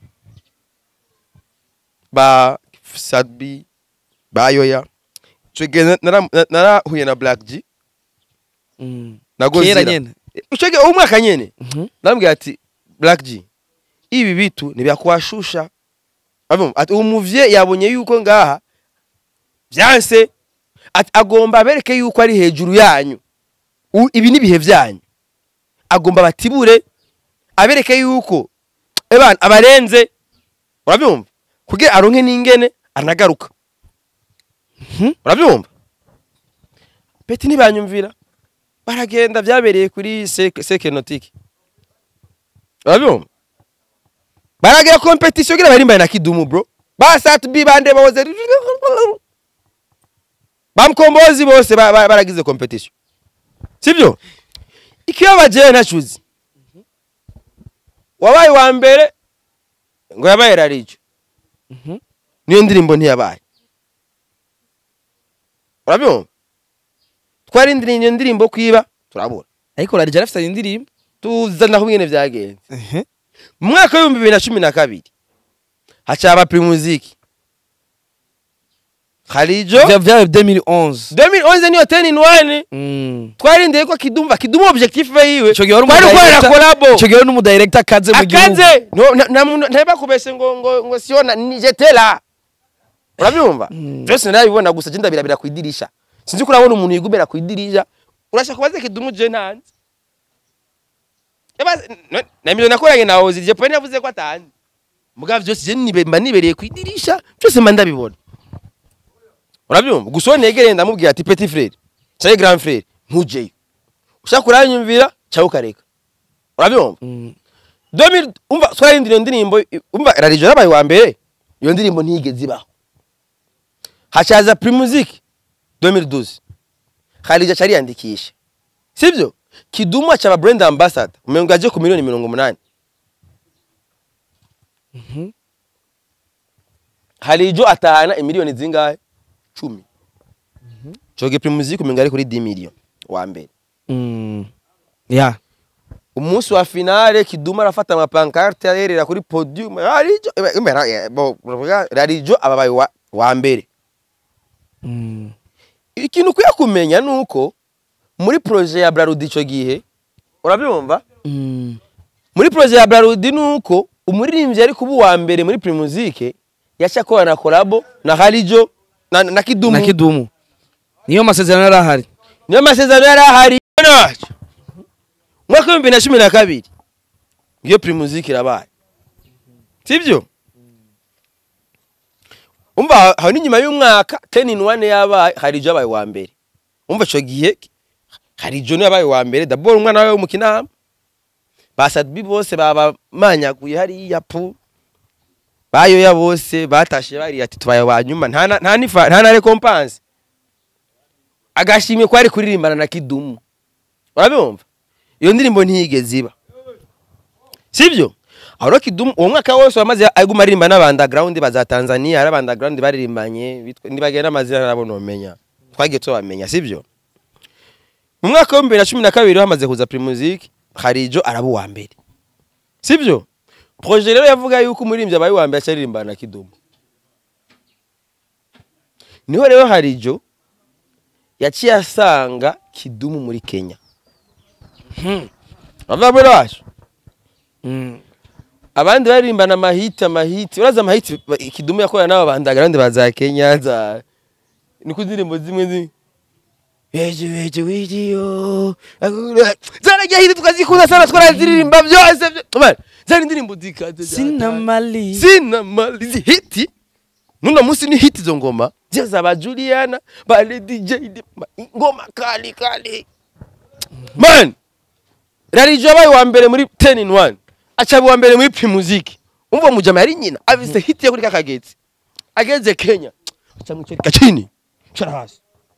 ba sadbi ba yoya ico gihe na- nara- na- narahuye na black g Mm. na Kera gozira nyene. ico gihe uwo mwaka nyene Mhm. namubwira ati black g ibi bitu ntibyakuwashusha Abo, ati umuvye yabonye yuko ngaha vyanse Ati, agomba abereke yuko ari hejuru yanyu U- ibi ni ibihe byanyu agomba batibure abereke yuko ebana abarenze urabyumva kugira aronke n'ingene anagaruka urabyumva peti ntibanyumvira baragenda byabereye kuri seke seke notike urabyumva baragira kompetisiyo kugira barimbane na kidumu bro basatu bi bande boze bamukombozi bose ba- ba- baragize kompetisiyo sibyo ikibabaje ntacuzi wabaye wa mbere ngo yabaye rarijo niyo ndirimbo ntiyabaye urabyumva twarindiriye iyo ndirimbo kwiba turabura ariko rarija arafite indirimbo tuzana aho nyine byagenze mu mwaka w'ibihumbi bibiri na cumi na kabiri hacaba primuziki harijo Vya- vyabaye 2011 2011 niyo 10 in 1 Mm. twarindiriye ko kidumva kidumu objectif yiwe Ico gihe wari twari gukorera umudirector- kolabo ico gihe wari n'umudirector akaze mu gihugu akaze No, na- na muntu- ntibakubese ngo ngo ngo siona nijetela urabyumva byose narabibona gusa je ndabirabira ku idirisha sinzi ko urabona umuntu yigumira ku idirisha urashaka kubaza kidumu je ntanze Eba- no- na miliyoni nakoranye na ozi je pone yavuze ko atanze mugabo byose je nibe mba nibereye ku idirisha byose mba ndabibona urabyumva gusa uwo negereye ndamubwira ati petit frere cyangwa grand frere ntujeyo ushaka uranyumvira cyangwa ukareka urabyumva Mm. 2000 umva twarindira iyo ndirimbo umva rarijo yabaye wa mbere iyo ndirimbo ntiyigeze ibaho hacaza primusic 2012 harija cariyandikisha sibyo kidumu acaba brand ambassador umengo aje ku miliyoni mirongo umunani harijo atahana imiliyoni zingahe cumi coge primusic umengo ari kuri 10 miliyoni wa mbere Mm. ya umunsi wa finale kiduma arafata amapankarte arerera kuri podium rarijo eh, eh, ra- eh, bo- ravuga, rarijo ababaye wa, wa mbere Mm. ikintu ukwiye kumenya nuko muri proje ya Brarudi ico gihe urabyumva Mm. muri proje ya Brarudi nuko umuririmbyi ari kuba uwa mbere muri Primusic yaca akora na kolabo na Harijo na, na Kidumu na kidumu niyo masezerano yari ahari niyo masezerano yari ahari naco umwaka w'ibihumbi na cumi na kabiri ngiyo Primusic irabaye sibyo umva aho n'inyuma y'umwaka 10 in 1 yabaye Harijo yabaye wa mbere umva ico gihe Harijo niwe yabaye wa mbere d'abord umwana wawe w'umukinama basadbi bose babamanyaguye hariya pu bayoya bose batashe bari ati tubaye wa nyuma nta na- nta nifa nta na recompense agashimwe kwari kuririmbana na kidumu urabumva iyo ndirimbo ntiyigeze iba sibyo aho rero kidumu uwo mwaka wose wamaze aguma aririmba n'abandaground baza Tanzania ari abandaground baririmbanye bitwa- nibagenda amazina nabo nomenya twagiye tubamenya sibyo mu mwaka wa 2012 hamaze kuza Primusic Harijo araba uwa mbere sibyo projet rero yavuga yuko umurimbyi abaye uwa mbere acaririmbana na kidumu niho rero Harijo yaciye asanga kidumu muri Kenya bava muri wacu Mm. abandi baririmbana amahiti amahiti uraza amahiti ba- kidumu yakorana n'aba bandagrande ba za Kenya za niko indirimbo zimwe zimwe Weje weje wijiyo zaragiye hiti tukazikunda sana twaraziririmba byose byo- Man, zari indirimbo zikaze sina mali sina mali zi hiti nuno munsi ni hiti zo ngoma zio za ba Juliana ba Lady J ma- ngoma kali kali man Rarijo yabaye wa mbere muri 10 in 1 acaba wa mbere muri Primusic umva mujama yari nyina avise hiti yo kuri kakagezi ageze Kenya aca mwicereka chini cara hasi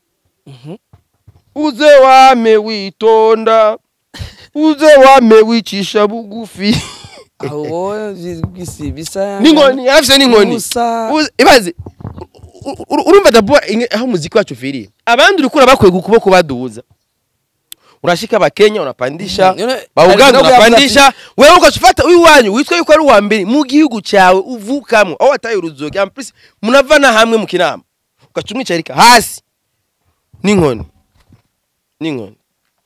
uze wame witonda uze wame wicisha bugufi aho bisi bisa n'inkoni yarafise n'inkoni Musa. Uzi- ibaze u- u- urumva dabo aho umuziki wacu ufiriye abandi urikura bakwiye ukuboko baduza urashika abakenya unapandisha Mm, yone- bauganda hari nabwo unapandisha wewe ukacufata uyu wanyu witwa yuko ari uwa mbere mu gihugu cyawe uvukamo aho wataye uruzoga amplis munavana hamwe mu kinama ugaca umwicarika hasi n'inkoni n'inkoni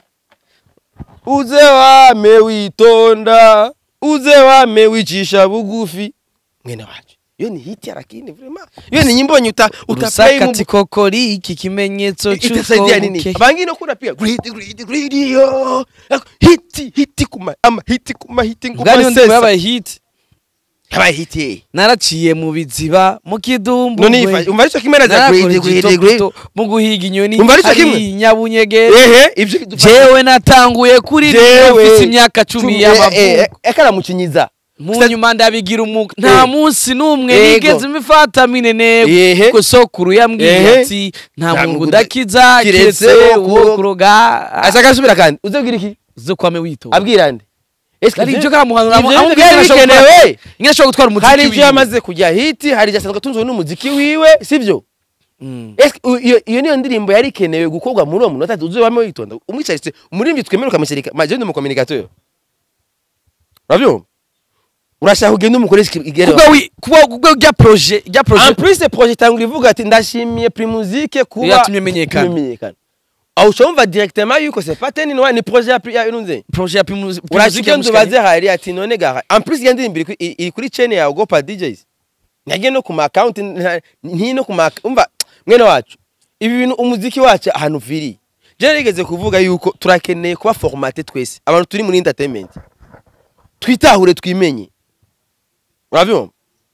uze wame witonda uze wame wicisha bugufi mwene wacu iyo ni hiti lakini vraiment iyo ni nyimbo yenye uta utaplay mu rusakati kokori iki kimenyetso itasaidia nini cy'uko abangine ko unapia greedy greedy greedy yo hiti hiti kuma ama hiti kuma hiti bwa niyo nguma ndirimbo sesa yabaye hit yabaye hiti naraciye mu biziba mu kidumbu none ifa umva ico kimera za greedy greedy greedy mu guhiga inyoni Umva arico kimwe? hari nyabunyegere ehe ivyo jewe natanguye kuri Jewe. mfise imyaka cumi y'amavuko ekara mukinyiza mu nyuma ndabigira umwuga nta Eh. munsi n'umwe Yego. nigeze mifata mineneko Ehe. kuko sokuru yambwiye Ehe. ati nta Nta mungu mungu udakiza kiretse kiretse uwo uwo kuroga ashaka asubira kandi uzobwira iki zo kwame witora abwira nde Eske ari ivyo- ibyo kamuhanura ivyo aho byari bikenewe ingene ashobora gutwara umuziki hari ivyo wiwe. yamaze kujya hiti hari ivyo asanzwe atunzwe n'umuziki wiwe sivyo Mm. Eske u- iyo iyo niyo ndirimbo yari ikenewe gukorwa muri uwo munota uzobamo witonda umwicaritse umuririmbyi twemere ukamushyirika majende mu communicateur urabyumva urashaka kugenda umukoresha igere kubwo wi- kubwo kubwo rya projet rya en projet plus projet itangura ivuga ati ndashimiye primusike kuba Yatumye menyekana. menyekana aho ushobora directement yuko c'est pas teni ni projet ya pri- ya inunze projet ya primus urashika ndubaze hari ati none gaha en plus iyo ndirimbo iri kuri- iri kuri chain ya Gopa DJs nyagiye no ku ma account nta- nti no ku ma umva mwene wacu ibi bintu umuziki wacu ahantu viri je rigeze kuvuga yuko turakeneye kuba formaté twese abantu turi muri entertainment twitahure twimenye urabyumva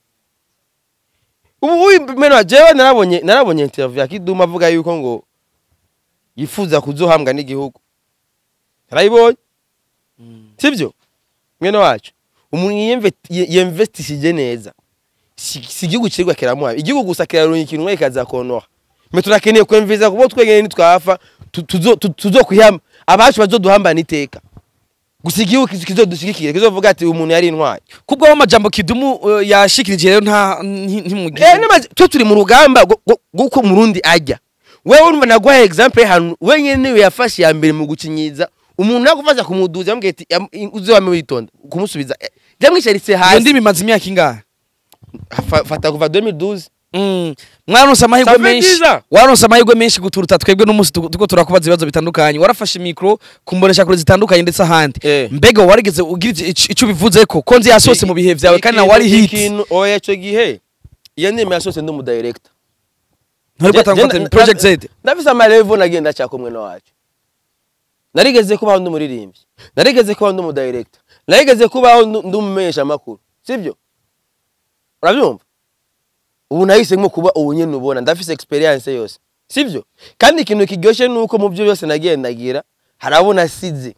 ubu uyu mwene wa jewe narabonye narabonye interview ya Kiduma avuga yuko ngo yifuza kuzohambwa n'igihugu narayibonye sibyo mwene wacu umuntu yiyemve- ye- yemvestishije neza si si igihugu kirigwa kiramuha igihugu gusa kiraronka ikintu mwe kikazakonora mwe turakeneye kwemviza kubo twenyene nitwafa tu- tuzo- tu- tuzokwihama abacu bazoduhambana iteka gusa igihugu kiz- kizodushigikire kizovuga ati umuntu yari intwari kubwo amajambo kidumu uh, yashikirije rero nta nti- ntimugize Eh, namaze- twe turi mu rugamba rwo- rwo- rw'uko murundi ajya wewe urumva naguhaye example y'ahantu wenyene niwe yafashe ya mbere mu gukinyiza umuntu nagufasha kumuduza yambwiye ati "Yam- uze wame witonda kumusubiza eh, byamwicaritse iyo hasi ndimi imaze imyaka ingahe Fa- fata kuva 2012 Mm. mwaronse amahirwe Ça fait menshi 10 ans. waronse amahirwe menshi guturuta twebwe n'umunsi tuko tuko turakubaza ibibazo bitandukanye warafashe mikro kumbonesha kure zitandukanye ndetse ahandi Eh. mbega warigeze ugira ico- ico ico bivuze ko ko nzi yasose mu bihe vyawe kandi nawe wari hit ikintu oya ico gihe iyo ndimi yasose ndi umudirector ntabwo atangwa project Z ndafise amarevo nagenda cyako mwene wacu narigeze kubaho ndi umuririmbyi narigeze kubaho ndi umudirector narigeze kubaho ndu- ndi umumenyesha amakuru sibyo urabyumva ubu nahisemo kuba ubu nyene ubona ndafise experience yose sibyo kandi ikintu kiryoshye nuko mu byo byose nagendagira harabona asize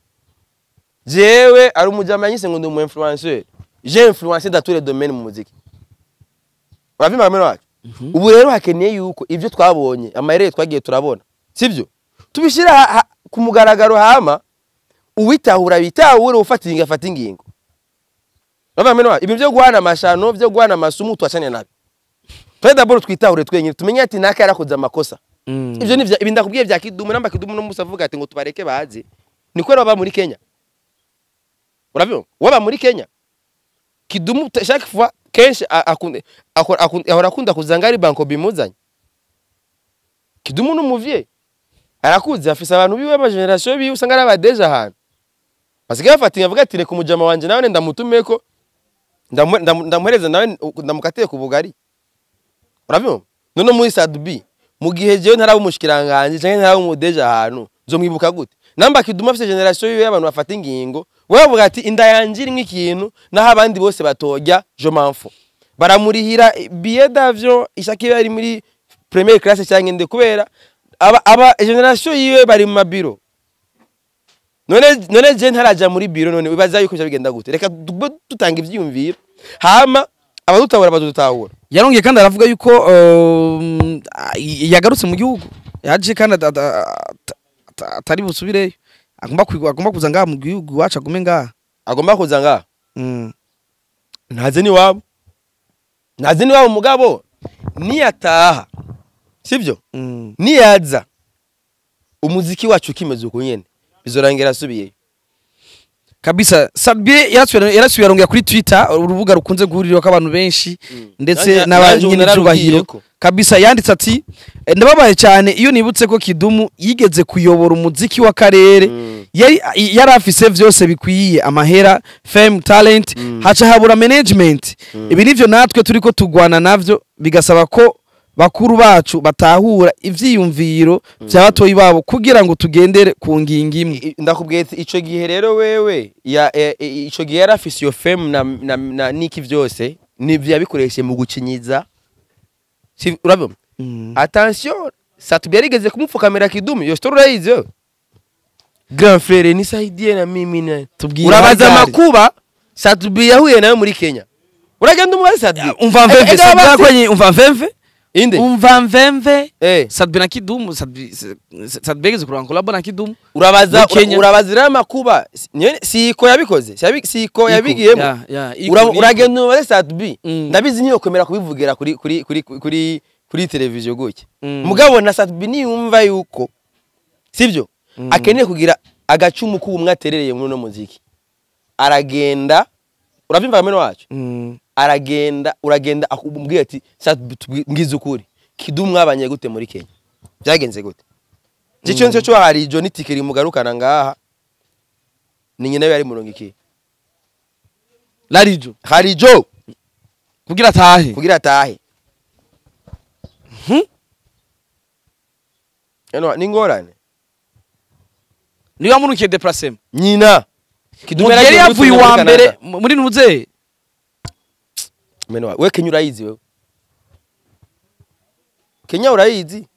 jewe ari umujama yanyise ngo ndi umu influenceur je influencer dans tous les domaines mu muziki uravyumva mwene wacu ubu rero hakeneye yuko ibyo twabonye amayeri twagiye turabona sibyo tubishyira ha- ha- ku mugaragaro hama uwitahura bitahure ufata ingingo afata ingingo Urumva mwene wacu? ibi byo guhana amashano byo guhana amasumu twacane nabi twe daboro twitahure twenyine tumenye ati naka yarakoze amakosa ibyo ni vya- ibi ndakubwiye bya kidumu namba kidumu no musa avuga ati ngo tubareke baze ni kwera baba muri Kenya urabyumva waba muri Kenya kidumu ta- chaque fois kenshi a- akunde akora- akunda- ahora akunda kuzanga ari banko bimuzanye kidumu n'umuvye arakuze afise abantu biwe ba generation biwe usanga ari abadeje ahantu basigaye bafata avuga ati reka umujama wanje nawe ndamutumeko ndamu- ndamu- ndamuhereza nawe ndamukatiye ku bugari urabyumva none muri sadubi mu gihe jewe ntaraba umushikiranganje canke ntaraba umudeje ahantu nzomwibuka gute namba kiduma afise generation yiwe y'abantu bafata ingingo we bavuga ati inda yanje irimwo ikintu naho abandi bose batojya je m'enfou baramurihira billet d'avion ishaka iyo ari muri première classe cyangwa inde kubera aba, aba generation yiwe bari mu mabiro none none je ntaraja muri biro none wibaza yuko bigenda gute reka tube dutanga ivyiyumviro hama abadutabura badutahura yarongeye kandi aravuga yuko um, a- yagarutse mu gihugu yaje kandi ata- ata- ata- atari busubireyo agomba kwiga- agomba kuza ngaha mu gihugu iwacu agume ngaha agomba kuza ngaha Mm. ntaze n'iwabo ntaze n'iwabo mugabo niyataha sibyo Mm. niyaza umuziki wacu ukimeze uko nyene bizorangira asubiyeyo kabisa sabie yarasubiye yarasubiye arongera kuri twitter urubuga rukunze guhurirako abantu benshi ndetse Nanjye- nanjye ubu n'abany'icyubahiro nararubwiyeko. kabisa yanditse ati "Eh, ndababaye cyane iyo nibutse ko kidumu yigeze kuyobora umuziki w'akarere Mm. yari yari afise vyose bikwiye amahera fame talent haca habura management ibi nivyo natwe turiko tugwana navyo bigasaba ko bakuru bacu batahura ivyiyumviro vya batoyi babo kugira ngo tugendere ku ngingo imwe I- ndakubwiye ati ico gihe rero wewe ya e- e- ico gihe yari afise iyo fame na, na, na niki vyose nivyo yabikoreshe mu gucinyiza Si- urabona attention satubi yarigeze kumupfukamira kidumu iyo story urayizi wewe grand frere nisaidie na mimi na Tubwire urabaza Hagari. amakuba satubi yahuye nawe muri kenya uragenda umubaze satubi umva Eh, mvemve eh, Sadbi abazi- yarakwenye umva mvemve inde umva mvemve eh Sadbi na Kidumu Sadbi Sadbi yageze kuranga collab na Kidumu urabaza Muri Kenya. ura- urabaza rero amakuba Si- nyene- siko yabikoze Siyabi- siko yabigiyemo Ya, ya, iko, Ura- iko. uragenda umubaze satubi Mm. ndabizi ntiyokomera kubivugira kuri kuri kuri kuri kuri televiziyo gutya Mm. mugabo na satubi niyumva yuko sibyo Mm. akeneye kugira agacumu k'ubumwe aterereye muri uno muziki aragenda urabyumva kameno wacu Mm. aragenda uragenda akubwira ati satubi tubwize ukuri kidumu mwabanye gute muri kenya byagenze gute cyo cyo cyo hari ijo n'itike rimugarukana ngaha ni nyina we yari murongo iki Larijo hari ijo kugira atahe kugira atahe Mhm. eno ni ngorane niyo yamunukiye déplacement nyina mu gihe yari yavuye uwa mbere mu- muri nuze meno we Kenya urayizi wewe Kenya urayizi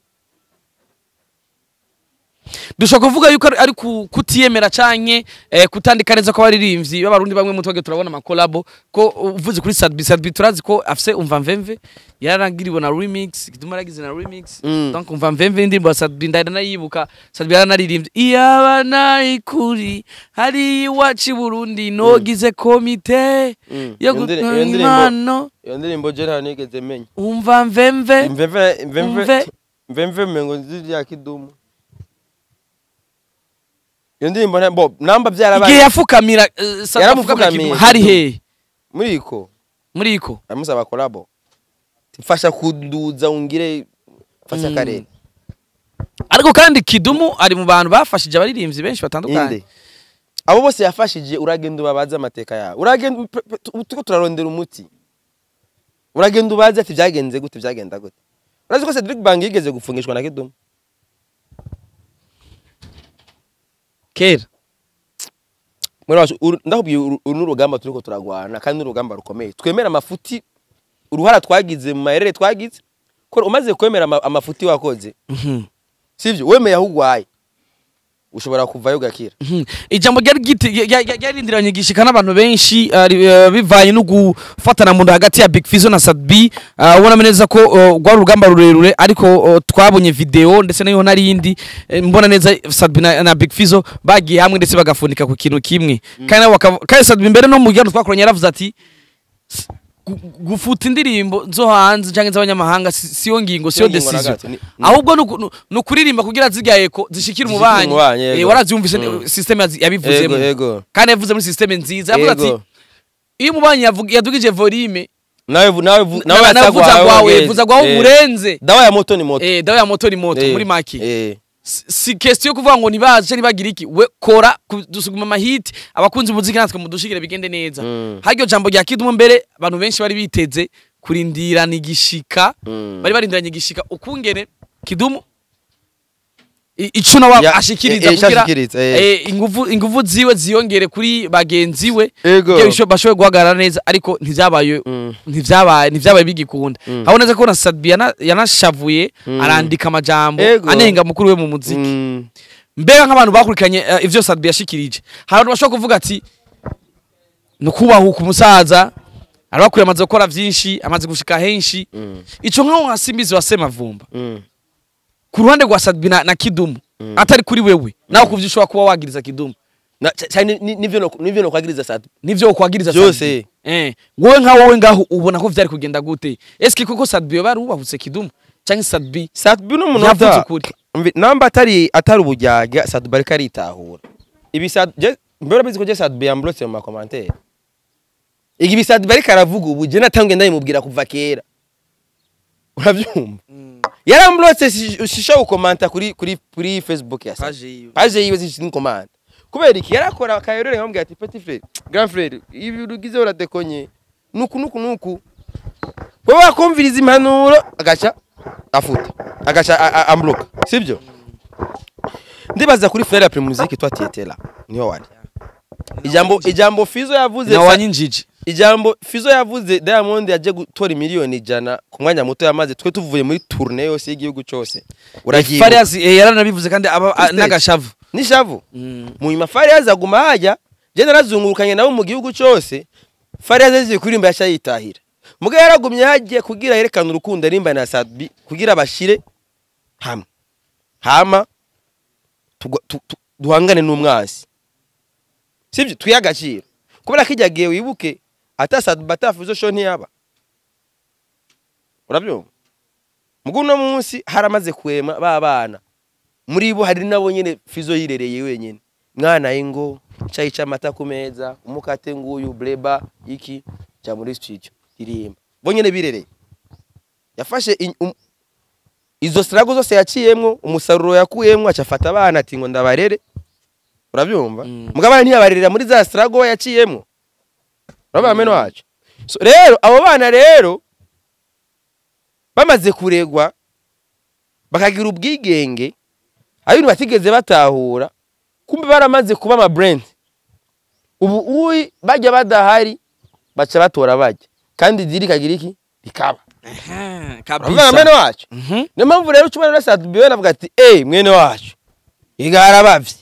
dushobora kuvuga yuko ari- ari ku- kutiyemera canke eh, kutandika neza ko abaririmbyi b'abarundi bamwe mu twage turabona amakolabo ko uvuze kuri Sadbi Sadbi turazi ko afise umva mvemve yararangiriwe na remix Kidum yaragize na remix Mm. donc umva mvemve indirimbo ya Sadbi ndahita nayibuka Sadbi yaranaririmbye iyaba nayikuri hari iwacu i Burundi nogize komite Mm. yo Iyo ndiri- gutanga iyo ndirimbo- impano iyo ndirimbo je nta nigeze menya umva mvemve mvemve mvemve Umve. mvemve mengo nzi ya kidumu iyo ndirimbo nta- bo namba igihe byarabaye yafukamira eh, Sadbi Yaramupfukamiye. afukamira Kidum, hari he muri iko muri iko amusaba kolabo mfasha kuduza ungire fasha Mm. karere ariko kandi kidumu ari mu bantu bafashije abaririmbyi benshi batandukanye inde abo bose yafashije uragenda ubabaze amateka yawe uragenda pe- pe- tu- turiko turarondera umuti uragenda ubaze ati byagenze gute byagenda gute urazi ko Cedric Bang yigeze gufungishwa na Kidumu kera muri wacu uru- ndakubwiye uru uru ni urugamba turiko turagwana kandi ni urugamba rukomeye twemera amafuti uruhara twagize mu mayerere twagize ko umaze kwemera ama- amafuti wakoze sivyo wemeye aho ugwaye ushobora kuvayo ugakira Mhm. ijambo ryari giti- rya- rya- ryarindiranye gishika n'abantu benshi ah, ri- eh, bivanye no gufatana mu nda hagati ya Big Fizzo na Sadbi ah, ubona neza ko oh, rwari urugamba rurerure ariko oh, twabonye video ndetse nayo narindi eh, mbona neza Sadbi na, na Big Fizzo bagiye hamwe ndetse bagafunika ku kintu kimwe kandi nabo bakava- kandi Sadbi mbere no mu gihano twakoranye yaravuze ati "S- gu- gufuta indirimbo zo hanze cyangwa z'abanyamahanga si- siyo ngingo siyo Siyo ngingo na decision gato, ni- ni- ahubwo ni uku- ni- ni ukuririmba kugira zirya eko zishikire Zishikire umubanyi umubanyi, yego. Eh, waravyumvise Mm. system yazi- yabivuzemo Yego, yego. kandi yavuze muri system nziza yavuze ati Yego. iyo umubanyi yavuga- yadugije volume nawe vu- nawe vu- nawe nawe nawe vuza yasagwawe gwawe wageze. vuza gwawe Eh, urenze dawa ya moto ni moto eh dawe ya moto ni moto Eh, muri make eh. si si question yo kuvuga ngo nibaze cyangwa nibagira iki we kora ku- dusuguma amahiti abakunzi umuziki natwe mudushigire bigende neza Mm. haryo jambo rya kidumu mbere abantu benshi bari biteze kurindirana igishika Mm. bari barindiranye igishika ukungene kidumu i- ico nawe Ya- ashikiriza eh, eh, kugira ashikiriza, eh. eh, inguvu inguvu ziwe ziyongere kuri bagenzi we Ego. kugira bisho- bashoboye guhagarara neza ariko ntivyabaye Mm. ntivyabaye ntivyabaye bigikunda Mm. habona neza ko na Sadbi yana- yanashavuye Mm. arandika amajambo Ego. anenga mukuru we mu muziki Mm. mbega nk'abantu bakurikiranye eh, ivyo Sadbi yashikirije hari abantu bashobora kuvuga ati ni ukubahuka umusaza arabakwiye amaze gukora vyinshi amaze gushika henshi Mm. ico nkaho nka simbizi wa semavumba Mm. ku ruhande rwa Sadbi na, na Kidumu Mm. atari kuri wewe nawe kuvyo ushobora kuba wagiriza Kidumu Na- ca- cyane ni- nivyo no- nivyo nokwagiriza satu nivyo ukwagiriza Vyose. Sadbi. eh wowe nka wowe ngaho ubona ko vyari kugenda gute eske koko Sadbi yoba ari ubahutse Kidumu canke Sadbi satubi yavuze n'umunota ukuri Mvi- namba atari atari ubujyaga satubi ariko aritahura ibi Sat- je- mbere urabizi ko je satubi yamburotse mu makomantere ibi satubi ariko aravuga ubu je natangiye ndabimubwira kuva kera urabyumva yaramburotse shisha gukomanta kuri kuri kuri facebook ya Sat- Page yiwe. paje yiwe zishinzwe komanda kubera iki yarakora akayerere nkamubwira ati petit frere grand frere ibi ugize uradekonye nuku nuku nuku wowe wakumviriza impanuro agaca afuta agaca a- a- ambloka sibyo ndibaza kuri frere ya primusike twatiyetera niho wari ijambo ijambo fizo yavuze na sa- wanyinjiji ijambo fizo yavuze diamond yaje gutora miliyoni ijana ku mwanya muto yamaze twe tuvuye muri tourne yose y'igihugu cyose uragiye Farias eh, yaranabivuze kandi aba a- Stage. n'agashavu nishavu Mm. mu nyuma Farias aguma hajya je narazungurukanye nabo mu gihugu cyose Farias aziye kuririmba yasha yitahira muga yaragumye hagiye kugira yerekana urukundo arimba na Sadbi kugira bashire hamwe hama tugwa- tu- tu- duhangane n'umwansi sibyo twiye agaciro kubera ko ijyagiye wibuke ata Sadbi atafuzo sho ntiyaba urabyumva mugo uno munsi haramaze kwema ba bana muri bo hari nabo nyene fizo yirereye wenyene mwana ingo cayi c'amata ku meza umukate nguyu bleba iki ja muri studio irimba bo nyene birereye yafashe in- um, izo strago zose yaciyemwo umusaruro yakuyemwo acafata abana ati ngo ndabarere urabyumva Mm. mugabana ntiyabarerera muri za strago we yaciyemwo urabona meno wacu so, rero abo bana rero bamaze kuregwa bakagira ubwigenge ari ibintu batigeze batahura kumbe baramaze kuba ama brand ubu uyi bajya badahari baca batora bajya kandi diri kagira iki rikaba Aha, uravuga mwene kabisa wacu Mhm. niyo mpamvu rero ucumana na Sadbi navuga ati eh mwene wacu igara bavye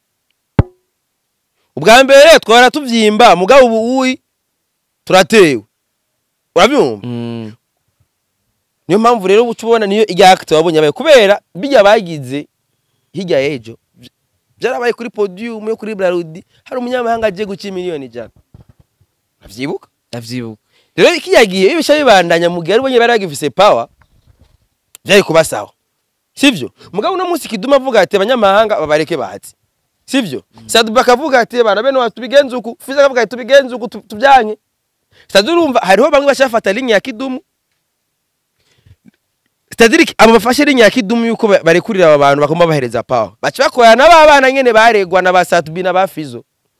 ubwa mbere twara tuvyimba mugabo ubu uyi turatewe urabyumva Mm. niyo mpamvu rero uca ubona niyo ijya acte wabonye abaye kubera bijya bagize hirya y'ejo vy- byarabaye kuri podium yo kuri Brarudi hari umunyamahanga agiye guca miliyoni ijana avyibuka ndavyibuka rero kiyagiye ibisha bibandanya mu gihe ari bonye bari bagifise power byari kuba sawa sivyo mugabo uno munsi kiduma avuga ati abanyamahanga babareke bahatse sivyo Sadubaka akavuga ati bana bene wacu tubigenze uku Fiza akavuga ati tubigenze uku tu- tubyanke Sadu urumva hariho bamwe bashafata linya ya kidumu Stadiriki abo bafashe linya ya kidumu yuko ba- barekurira aba bantu bagomba bahereza power baca bakorana n'aba bana nyene baregwa na ba Satubi na ba Fizo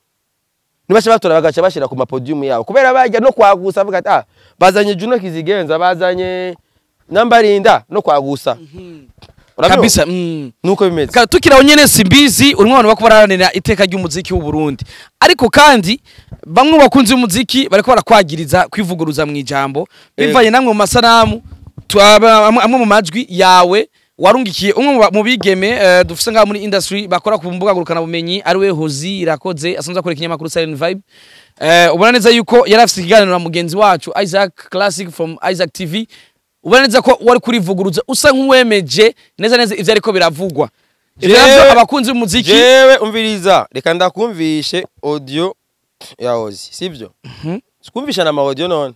nibaca batora bagaca bashira ku mapodium yabo kubera bajya no kwagusa avuga ati ah bazanye Juno Kizigenza bazanye Nambarinda no kwagusa Urabyumva? kabisa mm. nuko bimeze Ka- tukiraho nyene simbizi urimo abantu bako baraharanira iteka ry'umuziki w'u Burundi ariko kandi bamwe mu bakunzi b'umuziki bariko barakwagiriza kwivuguruza mu ijambo bivanye namwe mu masanamu tu- aba- amwe amwe mu majwi yawe warungikiye umwe mu ba- mu bigeme eh, dufise ngaha muri industry bakora ku mbuga ngurukana bumenyi ari we Hozi irakoze asanzwe akora ikinyamakuru Silent Vibe eh, ubona neza yuko yari afise ikiganiro na mugenzi wacu Isaac Classic from Isaac TV ubona neza ko wari kurivuguruza usa nk'uwemeje neza neza ivyo ariko biravugwa ivyo Jewe- navyo abakunzi b'umuziki jewe umviriza reka ndakumvishe audio ya Ozi sivyo Mhm. sikumvisha na ma audio none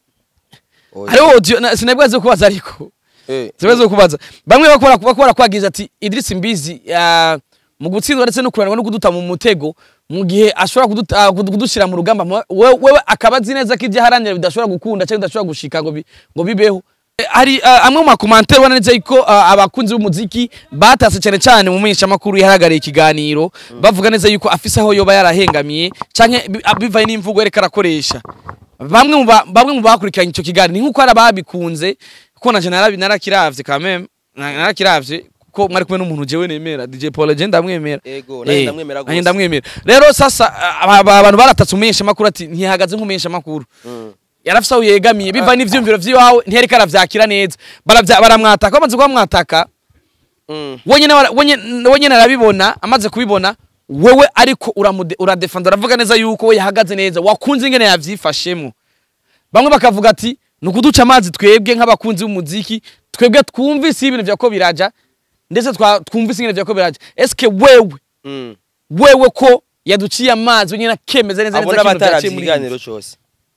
Ozi. hariho audio na- sinabwaze kubaza ariko Eh, sinabwaze kubaza bamwe bakora bakora kwagiza ati Idris Mbizi ah, mu gutsindwa ndetse no kuranwa no kuduta mu mutego mu gihe ashobora kuduta- ah, kudu- kudushira mu rugamba mu- we- wewe akaba azi neza ko ibyo aharanira bidashobora gukunda cyangwa bidashobora gushika ngo bi- ngo bibeho Eh, hari ah, amwe mu makomantere ubona neza yuko ah, abakunzi b'umuziki batase cyane cyane mu menyeshamakuru yaharagariye ikiganiro bavuga neza yuko afise aho yoba yarahengamiye canke bi- ah, bivanye n'imvugo yereka arakoresha bamwe mu ba- bamwe mu bakurikiranye icyo kiganiro ni nk'uko hari ababikunze kuko nanje narabi- narakiravye quand même na- narakiravye ko mwari kumwe n'umuntu jewe nemera DJ Paul je ndamwemera Ego, nanjye Eh, ndamwemera nanjye gose. ndamwemera rero sasa aba- aba- abantu baratatse umumenyesha makuru ati ntihagaze nk'umumenyesha makuru mm. yarafise aho yegamiye biva n'ivyumviro vy'iwawe ntiyariko aravyakira neza Baravya- baramwataka bamaze kuba mwataka Mm. wenyine wara- wenye- wenyine arabibona amaze kubibona wewe ariko uramude- uradefanda uravuga neza yuko we yahagaze neza wakunze ingene yavyifashemo bamwe bakavuga ati ni ukuduca amazi twebwe nk'abakunzi b'umuziki twebwe twumvise ibintu vyako biraja ndetse twa- twumvise ingene vyako biraja eske wewe Mm. wewe ko yaduciye amazi wenyine akemeza neza abo neza ko ibintu n'abataravye vyaciye muri iyi ikiganiro cose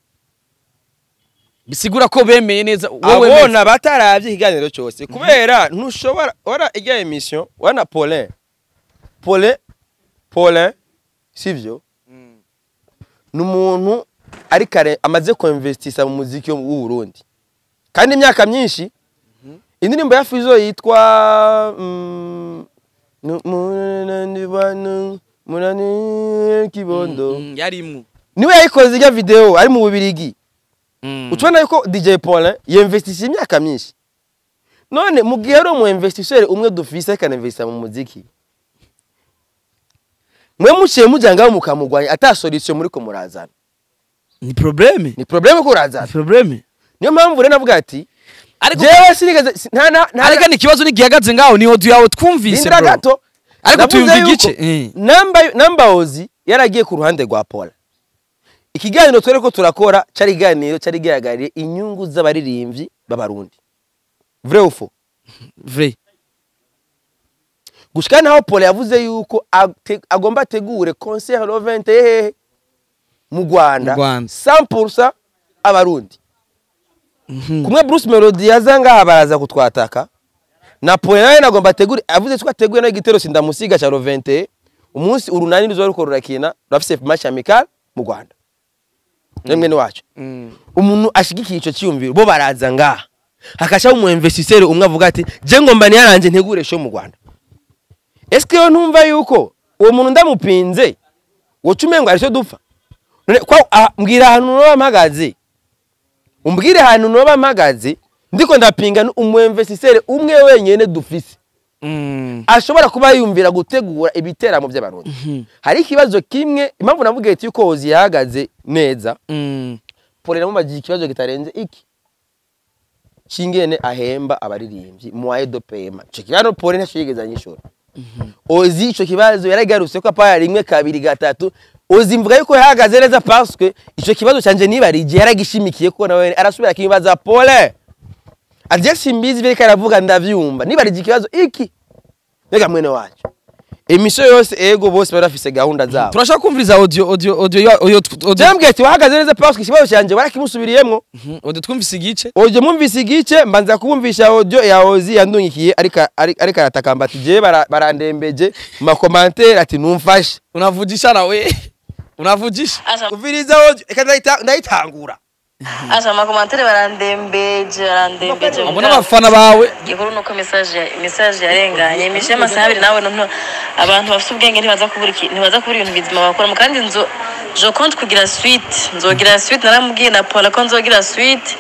bisigura ko bemeye neza wowe abona bataravye ikiganiro cose kubera ntushobora ora ijya emission wana Paulin Paulin Paulin sivyo ni umuntu ari kare amaze kuinvestisa mu muziki wo w'u Burundi kandi imyaka myinshi indirimbo ya Fizo yitwa mm, nu- mu- nu- nu- munani kibondo Mm, yarimwo niwe yayikoze ijya video ari mu bubirigi Mm. utubona yuko DJ Paulin yinvestise imyaka myinshi none mu gihe ari umu investisseur umwe dufise akanavestisa mu muziki mwe muciye mujya ngaho mukamugwanya ata solution muri ko murazana ni probleme ni problème ko ni urazana probleme niyo mpamvu rero navuga ati ariko jewe sinigeze si- nta na nta ariko ni ikibazo nigihagaze ngaho ni audio yawe twumvise Lindira bro gato ariko Navuze tuyumva yuko igice Eh. namba namba ozi yaragiye ku ruhande rwa Paul ikiganiro twere ko turakora cari iganiro cari gihagarariye inyungu z'abaririmbyi b'abarundi vrai ou faux vrai gushika naho Paul yavuze yuko ate- agomba ategure concert le 20 hehe mu Rwanda Mu Rwanda. 100% abarundi Mhm. kumwe Bruce Melody yaza ngaha baraza kutwataka na Paul nawe nagomba ategure avuze ko ateguye no igitero sindamusiga cha le 20 umunsi urunani ruzo ruko rurakina rafise match amical mu Rwanda nemwe ni wacu Mm. umuntu ashigikiye ico cyiyumviro bo baraza ngaha hakashaho umu investisseur umwe avuga ati je ngomba niyaranje ntegure show mu Rwanda Eske yo ntumva yuko uwo muntu ndamupinze woca umengo ari cyo dupfa none kwa ah, mbwira ahantu noba mpagaze umbwire ahantu noba mpagaze ndiko ndapinga umu investisseur umwe wenyene dufise Mm. ashobora kuba yumvira gutegura ibiteramo by'abarundi Mhm. hari ikibazo kimwe impamvu navuga ati yuko Ozi yahagaze neza Mm. Paul namubajije ikibazo kitarenze iki kingene ahemba abaririmbyi moyen de paiement ico kibazo Paul ntacyo yigeze anyishura Ozi ico kibazo yaragarutse ko apaya rimwe kabiri gatatu Ozi mvuga yuko yahagaze neza parce que ico kibazo canje nibarije yaragishimikiye ko nawe arasubira kibaza Paul Aje simbizi biri karavuga ndavyumva nibarije ikibazo iki Mbega mwene wacu emission yose ego bose barafise gahunda zabo turashaka kumviriza audio audio audio ya- audio audio Jambwe ati wahagaze neza parce que ikibazo canje warakimusubiriyemwo Mhm. audio twumvise igice Oje mwumvise igice mbanza kubumvisha audio ya Ozi yandungikiye ariko ariko ariko aratakamba ati je bara- barandembeje mu makomantere ati numfashe unavujisha nawe unavujisha Asa, uviriza audio eka ndayita- ndayitangura asa amakomantere barandembeje barandembeje abo n'abafana bawe gikuru nuko message ya- message yarenganye imishe y'amasaha abiri nawe nto abantu bafite ubwenge ntibaza kubura iki- ntibaza kubura ibintu bizima bakora kandi nzo je compte kugira suite nzogira suite naramubwiye na Paul ko nzogira suite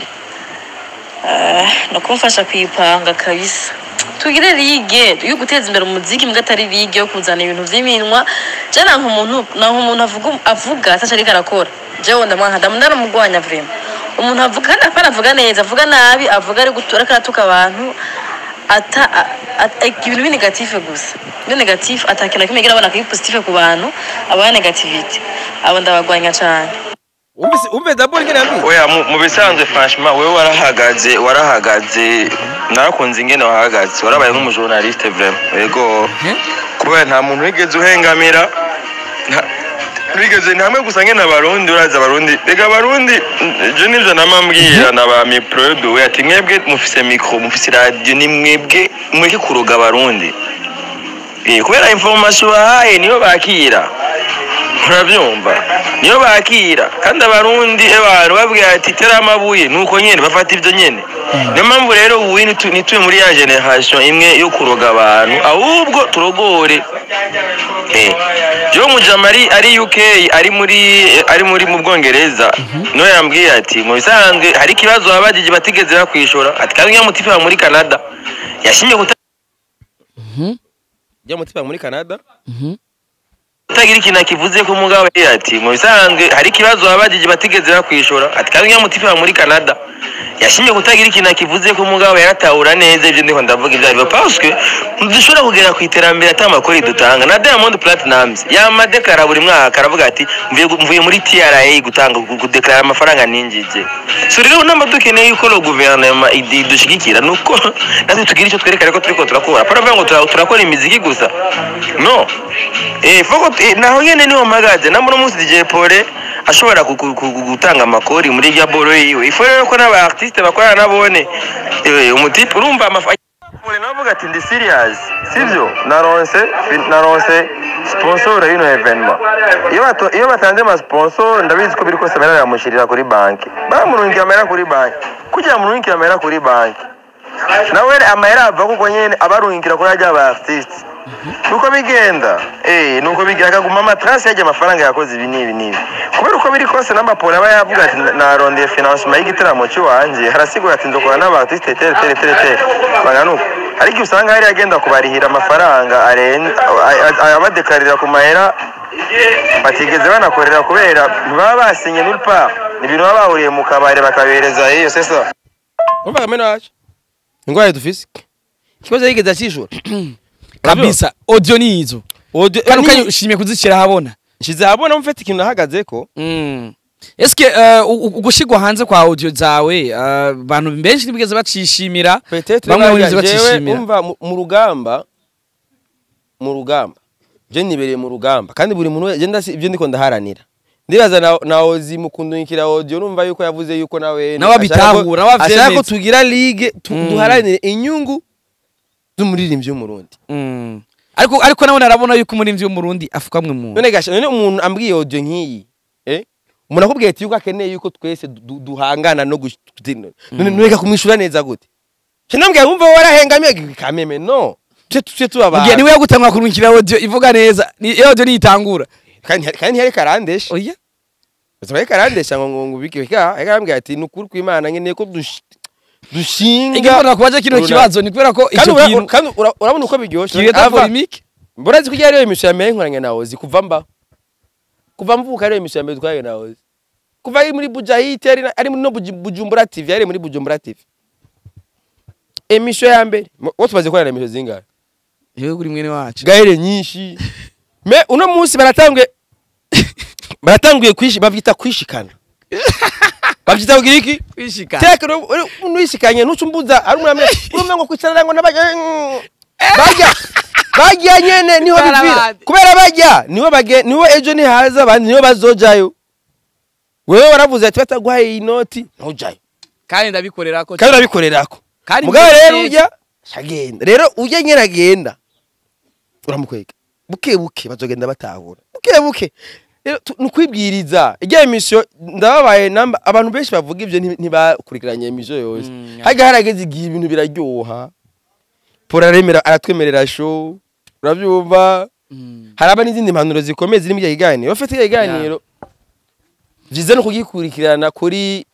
Ah, no kumfasha kuyipanga kabisa tugire ligue yo guteza imbere umuziki mbwa atari ligue yo kuzana ibintu vy'iminwa je nanka umuntu nanka umuntu avuga avuga ataca ariko arakora jewe ndamwanka ndamundaramugwanya vraiment umuntu avuga kandi apana avuga neza avuga nabi avuga ari gutura karatuka abantu ata a- a- ibintu binegatife gusa ibintu negative atakintu na kimwe gira abana kiri positive ku bantu aba negativity abo ndabagwanya cane umvise umvise dabord ngene yambwiye oya mu- mu bisanzwe franchement wewe warahagaze warahagaze narakunze ingene wahagaze warabaye nk'umujournaliste vraiment yego kubera nta muntu wigeze uhengamira nta- bigeze ni hamwe gusa ngene abarundi urazi abarundi rega abarundi je nivyo namambwira na ba miprodo we ati mwebwe mufise micro mufise radio ni mwebwe mureke kuroga abarundi Eh, kubera information bahaye niyo bakira urabyumva niyo bakira kandi abarundi abantu babwira ati tera amabuye nuko nyene bafata ibyo nyene niyo mpamvu rero ubu nitu- ntituye muri ya generation imwe yo kuroga abantu ahubwo turogore Eh, jo mujama ari ari UK ari muri ari muri mu Bwongereza no yambwiye ati mu bisanzwe hari ikibazo abajiji batigeze bakwishura ati kandi nyamutifa muri Canada yashimye kuta jya mutima muri Canada utagira ikintu akivuze ko umugabo yari ati mu bisanzwe hari ikibazo abajiji batigeze bakwishura ati kandi nyamutifa muri Canada yashimye kutagira ikintu akivuze ko umugabo yaratahura neza ibyo ndiho ndavuga ibyo aribyo parce que dushobora kugera ku iterambere ata makuru dutanga na Diamond Platnumz yamadekara buri mwaka aravuga ati mvuye mvuye muri TRA gutanga kudeklara amafaranga ninjije so rero namba dukeneye yuko lo guverinoma idushyigikira nuko natwe tugira icyo twerekana ko turiko turakora paravuga ngo tura- turakora imiziki gusa no eh foko eh, naho nyene niho mpagaze namba uno munsi DJ Pole ashobora ku- ku- ku- gutanga amakori muri rya boro yiwe ifo rero ko n'aba artiste bakorana nabone eh umutipe urumva amafa Pole navuga ati ndi serious sivyo naronse naronse sponsor y'ino evenement iyo bato iyo batanze ama sponsor ndabizi ko biri kose barayamushirira kuri banki bamurungiye amahera kuri banki kugira murungikire amahera kuri banki nawe amahera ava kuko nyene abarungikira kuri ajya aba artiste nuko bigenda eh nuko bigenda akaguma amatrasi yajya amafaranga yakoze ibi n'ibi n'ibi kubera uko biri kose n'amaporo aba yavuga ati narondeye financement y'igitaramo cy'iwanje harasigura ati ndokora n'abartiste tere tere tere tere baganuka ariko iyo usanga hari agenda kubarihira amafaranga arenze abadekarira ku mahera batigeze banakorera kubera ntibaba basinye nulle part ni ibintu baba bahuriye mu kabari bakabereza iyo sesa umva kamena wacu ingwara dufise ikibazo yigeze akishura kabisa audio ni izo Audio- kandi ni- ukanye ushimye kuzishyira ahabona nshize ahabona mufite ikintu nahagazeko Mm. eske uh, ugushigwa hanze kwa audio zawe uh, abantu benshi ntibigeze bacishimira Peut-être bamwe bariya bigeze jewe bacishimira umva mu- mu rugamba mu rugamba je nibereye mu rugamba kandi buri muntu je ndasi ibyo ndiko ndaharanira ndibaza na, na ozi mukundukira audio numva yuko yavuze yuko nawe Nawe abitahura, nawe ashaka ko avyemeza. tugira ligue tu, Mm. duharanire inyungu z'umuririmbyi w'umurundi Mm. ariko ariko nawe narabona yuko umurimvyi w'umurundi afukamwe mu none gasha none umuntu ambwiye audio nk'iyi eh umuntu akubwiye ati yuko akeneye yuko twese du- duhangana no gush- none none kumwishura neza gute Kinambwiye wumva warahengamiye kameme no tuje tuje tubaba mugihe niwe yagutangwa kurungikira audio ivuga neza ni iyo audio niyitangura kandi kandi ntiyari karandesha oya ntiyari karandesha ngo ngo ubike ka yarambwiye ati ni ukuri kw'Imana nkeneye ko dush- dushinga igikunda kubaje kino Runa- kibazo ni kubera ko kandi icyo ura- kintu kandi ura- urabona uko biryoshye kireta Ava- polemique mbona ko yari emission ya mbere nkoranye nawe zi kuva mba kuva mvuka ari emission ya mbere twaye nawe kuva ari muri Bujahit ari na- ari muri no Buju- Bujumbura TV ari muri Bujumbura TV emission ya mbere Mo- wowe tumaze gukorana emission zingahe yewe kuri mwene wacu gahere nyinshi me uno munsi baratanguye baratanguye kwishi bavyita kwishikana bavyita kugira iki kwishika teka nuyishikanye ntucumbuza ari umwami urumva ngo kwicarana ngo nabajya bajya bajya nyene niho bivira Barabandi. kubera bajya niwe bage niwe ejo nihaza abandi niwe bazojayo wewe waravuze ati bataguhaye inoti ntujayo kandi ndabikorera ko kandi urabikorerako Kandi mugabo mbere rero neza. ujya shagenda rero ujya nyene agenda uramukwega buke buke bazogenda batahura buke buke rero tu- ni ukwibwiriza ijya emission ndababaye namba abantu benshi bavuga ibyo nti- ntibakurikiranye emission yose Mm, ya. hajya harageze igihe ibintu biraryoha Paul aremera aratwemerera show urabyumva Mm. haraba n'izindi mpanuro zikomeye ziri muri icyo kiganiro bafite icyo kiganiro byiza no kugikurikirana kuri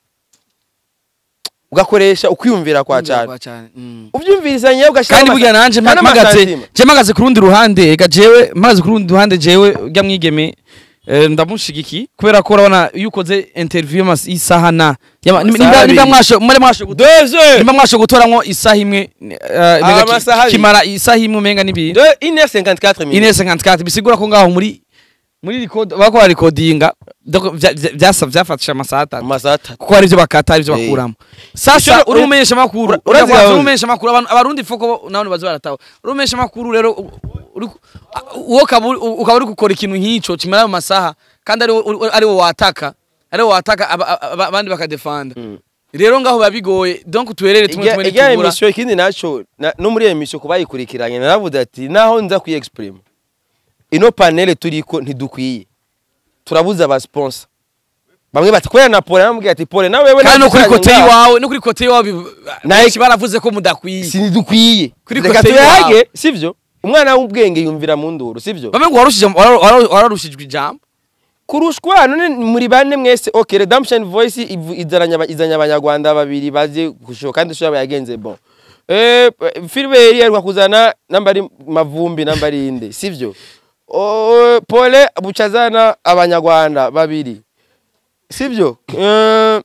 ugakoresha ukwiyumvira kwa cyane Kwa cyane. Mm. ubyumvirizanye ugashyiraho kandi burya nanje kandi mpagaze amasantima. je mpagaze ku rundi ruhande ega jewe mpagaze ku rundi ruhande jewe ujya mwigeme eh, ndamushigiki kubera ko urabona iyo ukoze interview y'amas- y'isaha na yama- nimba- Amasaha nimba abiri. mwasho muri mwasho gutora Deux nimba mwasho gutoramwo isaha imwe eh, mbega ki- amasaha abiri. kimara isaha imwe umenga n'ibiri de 1h54 ine minutes 54 bisigura ko ngaho muri muri record bakora recordinga donc vya- vya- vyasa vyafatisha amasaha atatu amasaha atatu kuko hari ibyo bakata hari ibyo Eh. bakuramo sasa Ishuri- uri umumenyesha makuru ura- urazi gahunda. uri umumenyesha makuru abantu abarundi foko nabo bazi barataho uri umumenyesha makuru rero u- uri ku- a- uwo ukaba uri- ukaba uri gukora ikintu nk'ico kimara mu masaha kandi ari wo- uri- ari wo wataka ari wo wataka aba- aba- abandi bakadefanda rero ngaho biba bigoye donc tuherere tumwe tumwe ijya nitubura emission ikindi naco na- no muri emission kuba yikurikiranye naravuze ati naho nza kuyi exprime ino panel turiko ntidukwiye turabuza aba sponsor bamwe bati kubera na Paul namubwiye ati Paul nawe wewe kandi no kuri nagusanye kote ngaho, iwawe no kuri kote iwawe bi- Naye- benshi baravuze ko mudakwiye sinidukwiye Kuri reka kote iwawe. tuyage sivyo umwana w'ubwenge yumvira mu nduru sivyo bamwe ngo warushije wara- wara- wararushijwe ijambo kurushwa none muri bane mwese okay redemption voice ivu- izaranya aba- izanya abanyarwanda babiri bazi gushoka kandi sho yagenze bon eh Philbert yaruka kuzana nambari mavumbi nambari inde sivyo o Pole bucazana abanyarwanda babiri sivyo eh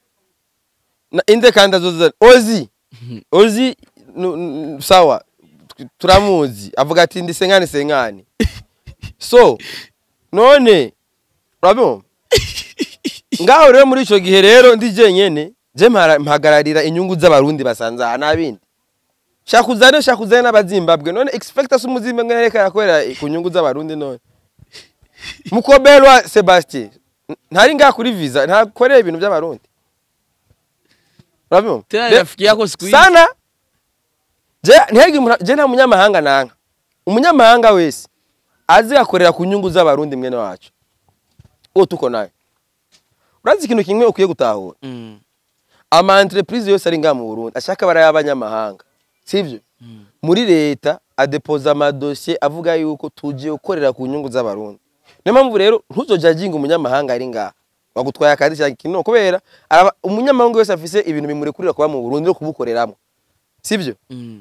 na inde kandi azozana Ozi Ozi nu- nu- sawa turamuzi avuga ati ndi sengane sengane so none urabona ngaho rero muri icyo gihe rero ndi jenyene je mpara- mpagararira inyungu z'abarundi basanze aha n'abindi shaka uzane shaka uzane n'abazimbabwe none expecta si umuzimbabwe nereka yakorera ku nyungu z'abarundi none mukoberwa sebastien ntari ngaha kuri visa ntakorera ibintu by'abarundi urabona tena Re- rafiki yako siku hizi sana je ntihege umuntu- je nta munyamahanga nanga umunyamahanga wese azi akorera ku nyungu z'abarundi mwene wacu uwo tuko nawe urazi ikintu kimwe ukwiye gutahura Mm. ama entreprise yose ari ngaha mu Burundi ashaka bari abanyamahanga sivyo muri leta adepoza amadosiye avuga yuko tugiye gukorera ku nyungu z'abarundi niyo mpamvu rero ntuzojajinga umunyamahanga ari ngaha wagutwaye akazi cyangwa ikintu kubera araba- umunyamahanga wese afise ibintu bimurekurira kuba mu burundi no kubukoreramo sibyo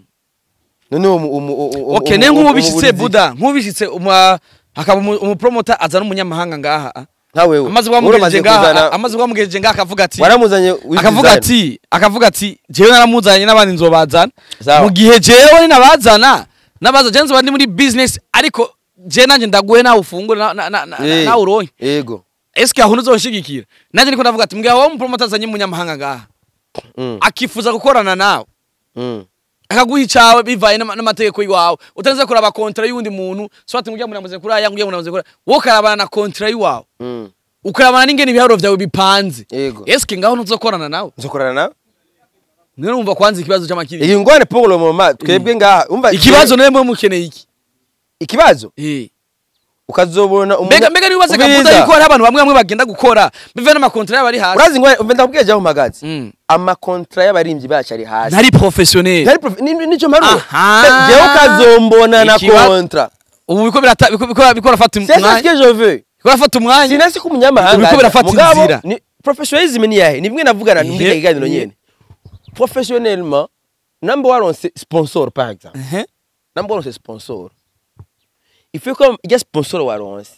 none uwo mu- umu- umu- umu- okay ne umu- nk'ubishitse umuburizi- buda nk'ubishitse uma- hakaba umu- umupromota azana umunyamahanga ngaha ah. nka wewe amaze uramaze kubamugejeje ngaha kuzana- ah, amaze kubamugejeje ngaha akavuga ati waramuzanye with akavuga design. ati akavuga ati jewe naramuzanye n'abandi nzobazana Sawa. mu gihe jewe nabazana nabaza je nzoba ndi muri business ariko je nanje ndaguhe nawe ufungure na- na- na- na- Eh, nawe uronke yego eske aho ntuzoshigikira nanje niko ndavuga ati mbwa wowe umupromota azanye umunyamahanga ngaha Mm, akifuza gukorana nawe mm. akaguha icawe bivaye n'ama- n'amategeko y'iwawe utanze kuraba kontra y'uwundi muntu swati ngujya munamuze kuri aya ngujya munamuze kuri aya wowe ukarabana na kontra y'iwawe Mm. ukarabana n'ingene ibiharuro vyawe bipanze yego eske ngaho ntuzokorana nawe nzokorana nawe none wumva kwanza ikibazo c'amakiri iyi ngwane pour le moment twebwe ngaha umva ikibazo nawe mwe mukeneye iki ikibazo Eh. ukazobona umunya- mbega mbega nibaze kabuza Umviriza. yuko hari abantu bamwe bamwe bagenda gukora bive n'amakontra yabo ari hasi urazi ngwane umva ndakubwiye jya mpagaze Mm. amakontra y'abaririmbyi bacu ari hasi ntari professionnel Ntari prof- ni- nico mparuye Aha. jewe ukazombona na Ikiba- kontra ubu biko birata biko biko biko rafata c'est ça ce umwanya que je veux biko rafata umwanya sinasi ko umunyamahanga Uriko aza. birafata Mugabo, inzira. ni- professionnalism ni yahe ni bimwe navugana muri Ihe- iki kiganiro ihe. nyene professionnellement namba waronse sponsor par exemple Ehe. namba waronse sponsor il faut ko ijya sponsor waronse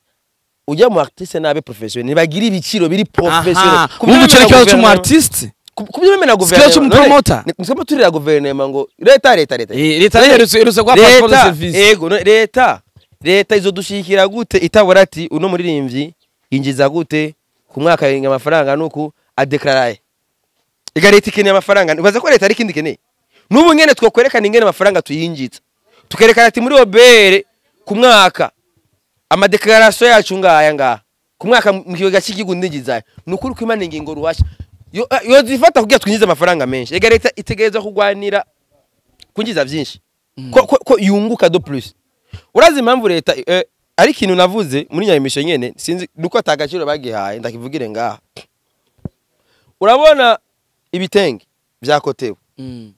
ujya mu artiste nabe professionnel bagira ibiciro biri professionnel aha ubu cyo kibazo cy'umu artiste kubyo bemena Sikibazo cy'umupromoter. nisema turira guverinoma ngo leta leta leta Eh, leta iherutse iherutse guha passport de leta service ego no- leta leta izodushikira gute itabura ati uno muririmbyi yinjiza gute ku mwaka yenga amafaranga nuku adeclaraye ega leta ikeneye amafaranga ubaza ko leta ari ikindi ikeneye n'ubu nyene twokwerekana ingene amafaranga tuyinjiza tukerekana ati muri obere ku mwaka amadeklarasiyo yacu ngaya ngaha ku mwaka mu kigega cy'igihugu ndinjizayo ni ukuri ko imana ingingo ruhashya yo yo zifata kugira twinjize amafaranga menshi ega leta itegereza kugwanira kunjiza byinshi ko, ko, ko yunguka do plus urazi impamvu leta eh, ari ikintu navuze muri nyayimisho nyene sinzi nuko atagaciro bagihaye ndakivugire ngaha urabona ibitenge vyakotewe Mm.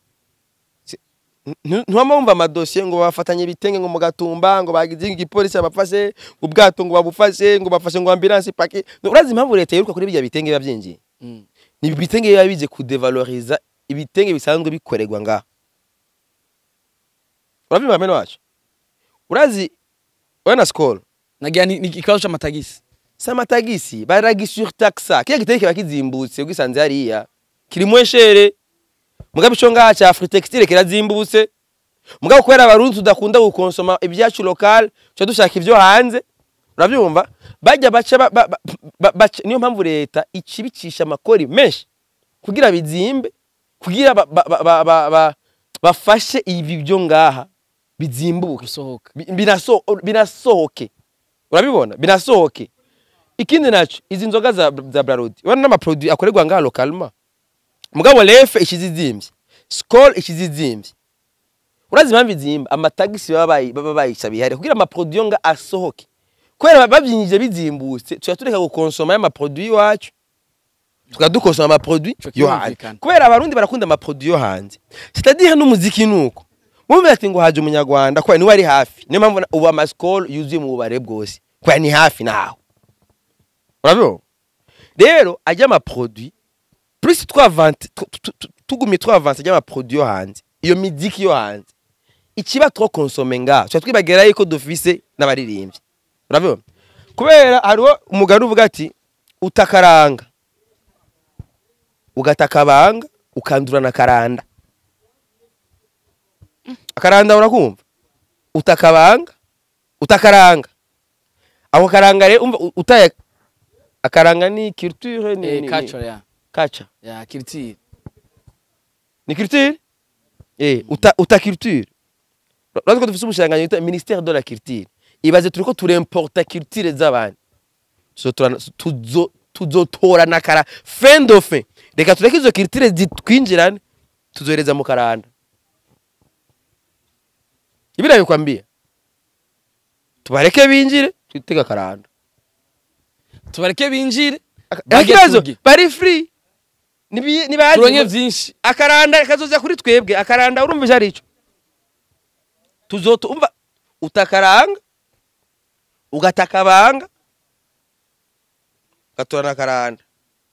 ntiwama wumva amadosiye ngo bafatanye ibitenge ngo mu gatumba ngo bagize igipolisi babafashe ngo ubwato ngo babufashe ngo bafashe ngo ambilansi paki urazi impamvu leta yiruka kuri bijya bitenge biba byinjiye Mm. ni ibitenge biba bize kudevaloriza ibitenge bisanzwe bikorerwa ngaha urabyumva meno wacu urazi we na skol nagira ni ni ikibazo c'amatagisi si amatagisi baragisurtaxa kiriya gitenge kiba kizimbutse ugisanze hariya kiri mweshere mugabo ico ngaha ca fritextile kirazimbutse mugabo kubera abarundi tudakunda gukonsoma ibyacu local tuca dushaka ivyo hanze uravyumva bajya baca ba- ba- ba- ba- baca- niyo mpamvu leta icibicisha amakori menshi kugira bizimbe kugira ba- ba- ba- ba- ba- ba- bafashe ibi byo ngaha bizimbuke gusohoka Bi- binaso- binasohoke urabibona binasohoke ikindi naco izi nzoga za, za brarudi ubona n'amaproduit akorerwa ngaha lokalma mugabo lefe ikizizimvye skol ikizizimvye urazi impamvu izimba amatagisi baba bayi- baba bayisabiye hariya kugira amaproduit yo nga asohoke kubera bavyinjije bizimbutse tuya tureka gukonsoma y'amaproduit iwacu tukadukonsoma amaproduit Ico yo hanze kirumvikana. kubera abarundi barakunda amaproduit yo hanze c'est-à-dire n'umuziki nuko mumve ati ngo haje umunyarwanda kubera niwe ari hafi niyo mpamvu na- ubu amasikolo yuzuye mu bubare bwose kubera ni hafi naho urabibona rero ajya amaproduit plus twavante tu- tu- tu- tugumye twavanse ajya amaproduit yo hanze iyo miziki yo hanze ikiba twokonsome ngaho tuba twibagira yuko dufise n'abaririmbyi urabibona kubera hariho umugani uvuga ati utakaranga ugataka banga ukandura na karanda akaranda urakumva utakabanga utakaranga ako karanga rero umva u- utaye akaranga ni culture ni, eh ni, culture ni ya culture ya culture ni culture eh uta uta culture Urazi ko dufise umushanganyi wita ministère de la culture ibaze turiko turemporta culture z'abandi Tuzotora- tuzo tuzotora na kara fin de fin reka tureke izo culture zitwinjirane tuzohereza mu karanda ibira bikwambia tubareke binjire twitega karanda tubareke binjire Aka- Bajye ikibazo turye. bari free Nibi- nibazi turonke ngo- vyinshi akaranda kazoza kuri twebwe akaranda urumva icyo ari cyo tuzoto umva utakaranga ugatakabanga ugatora na karanda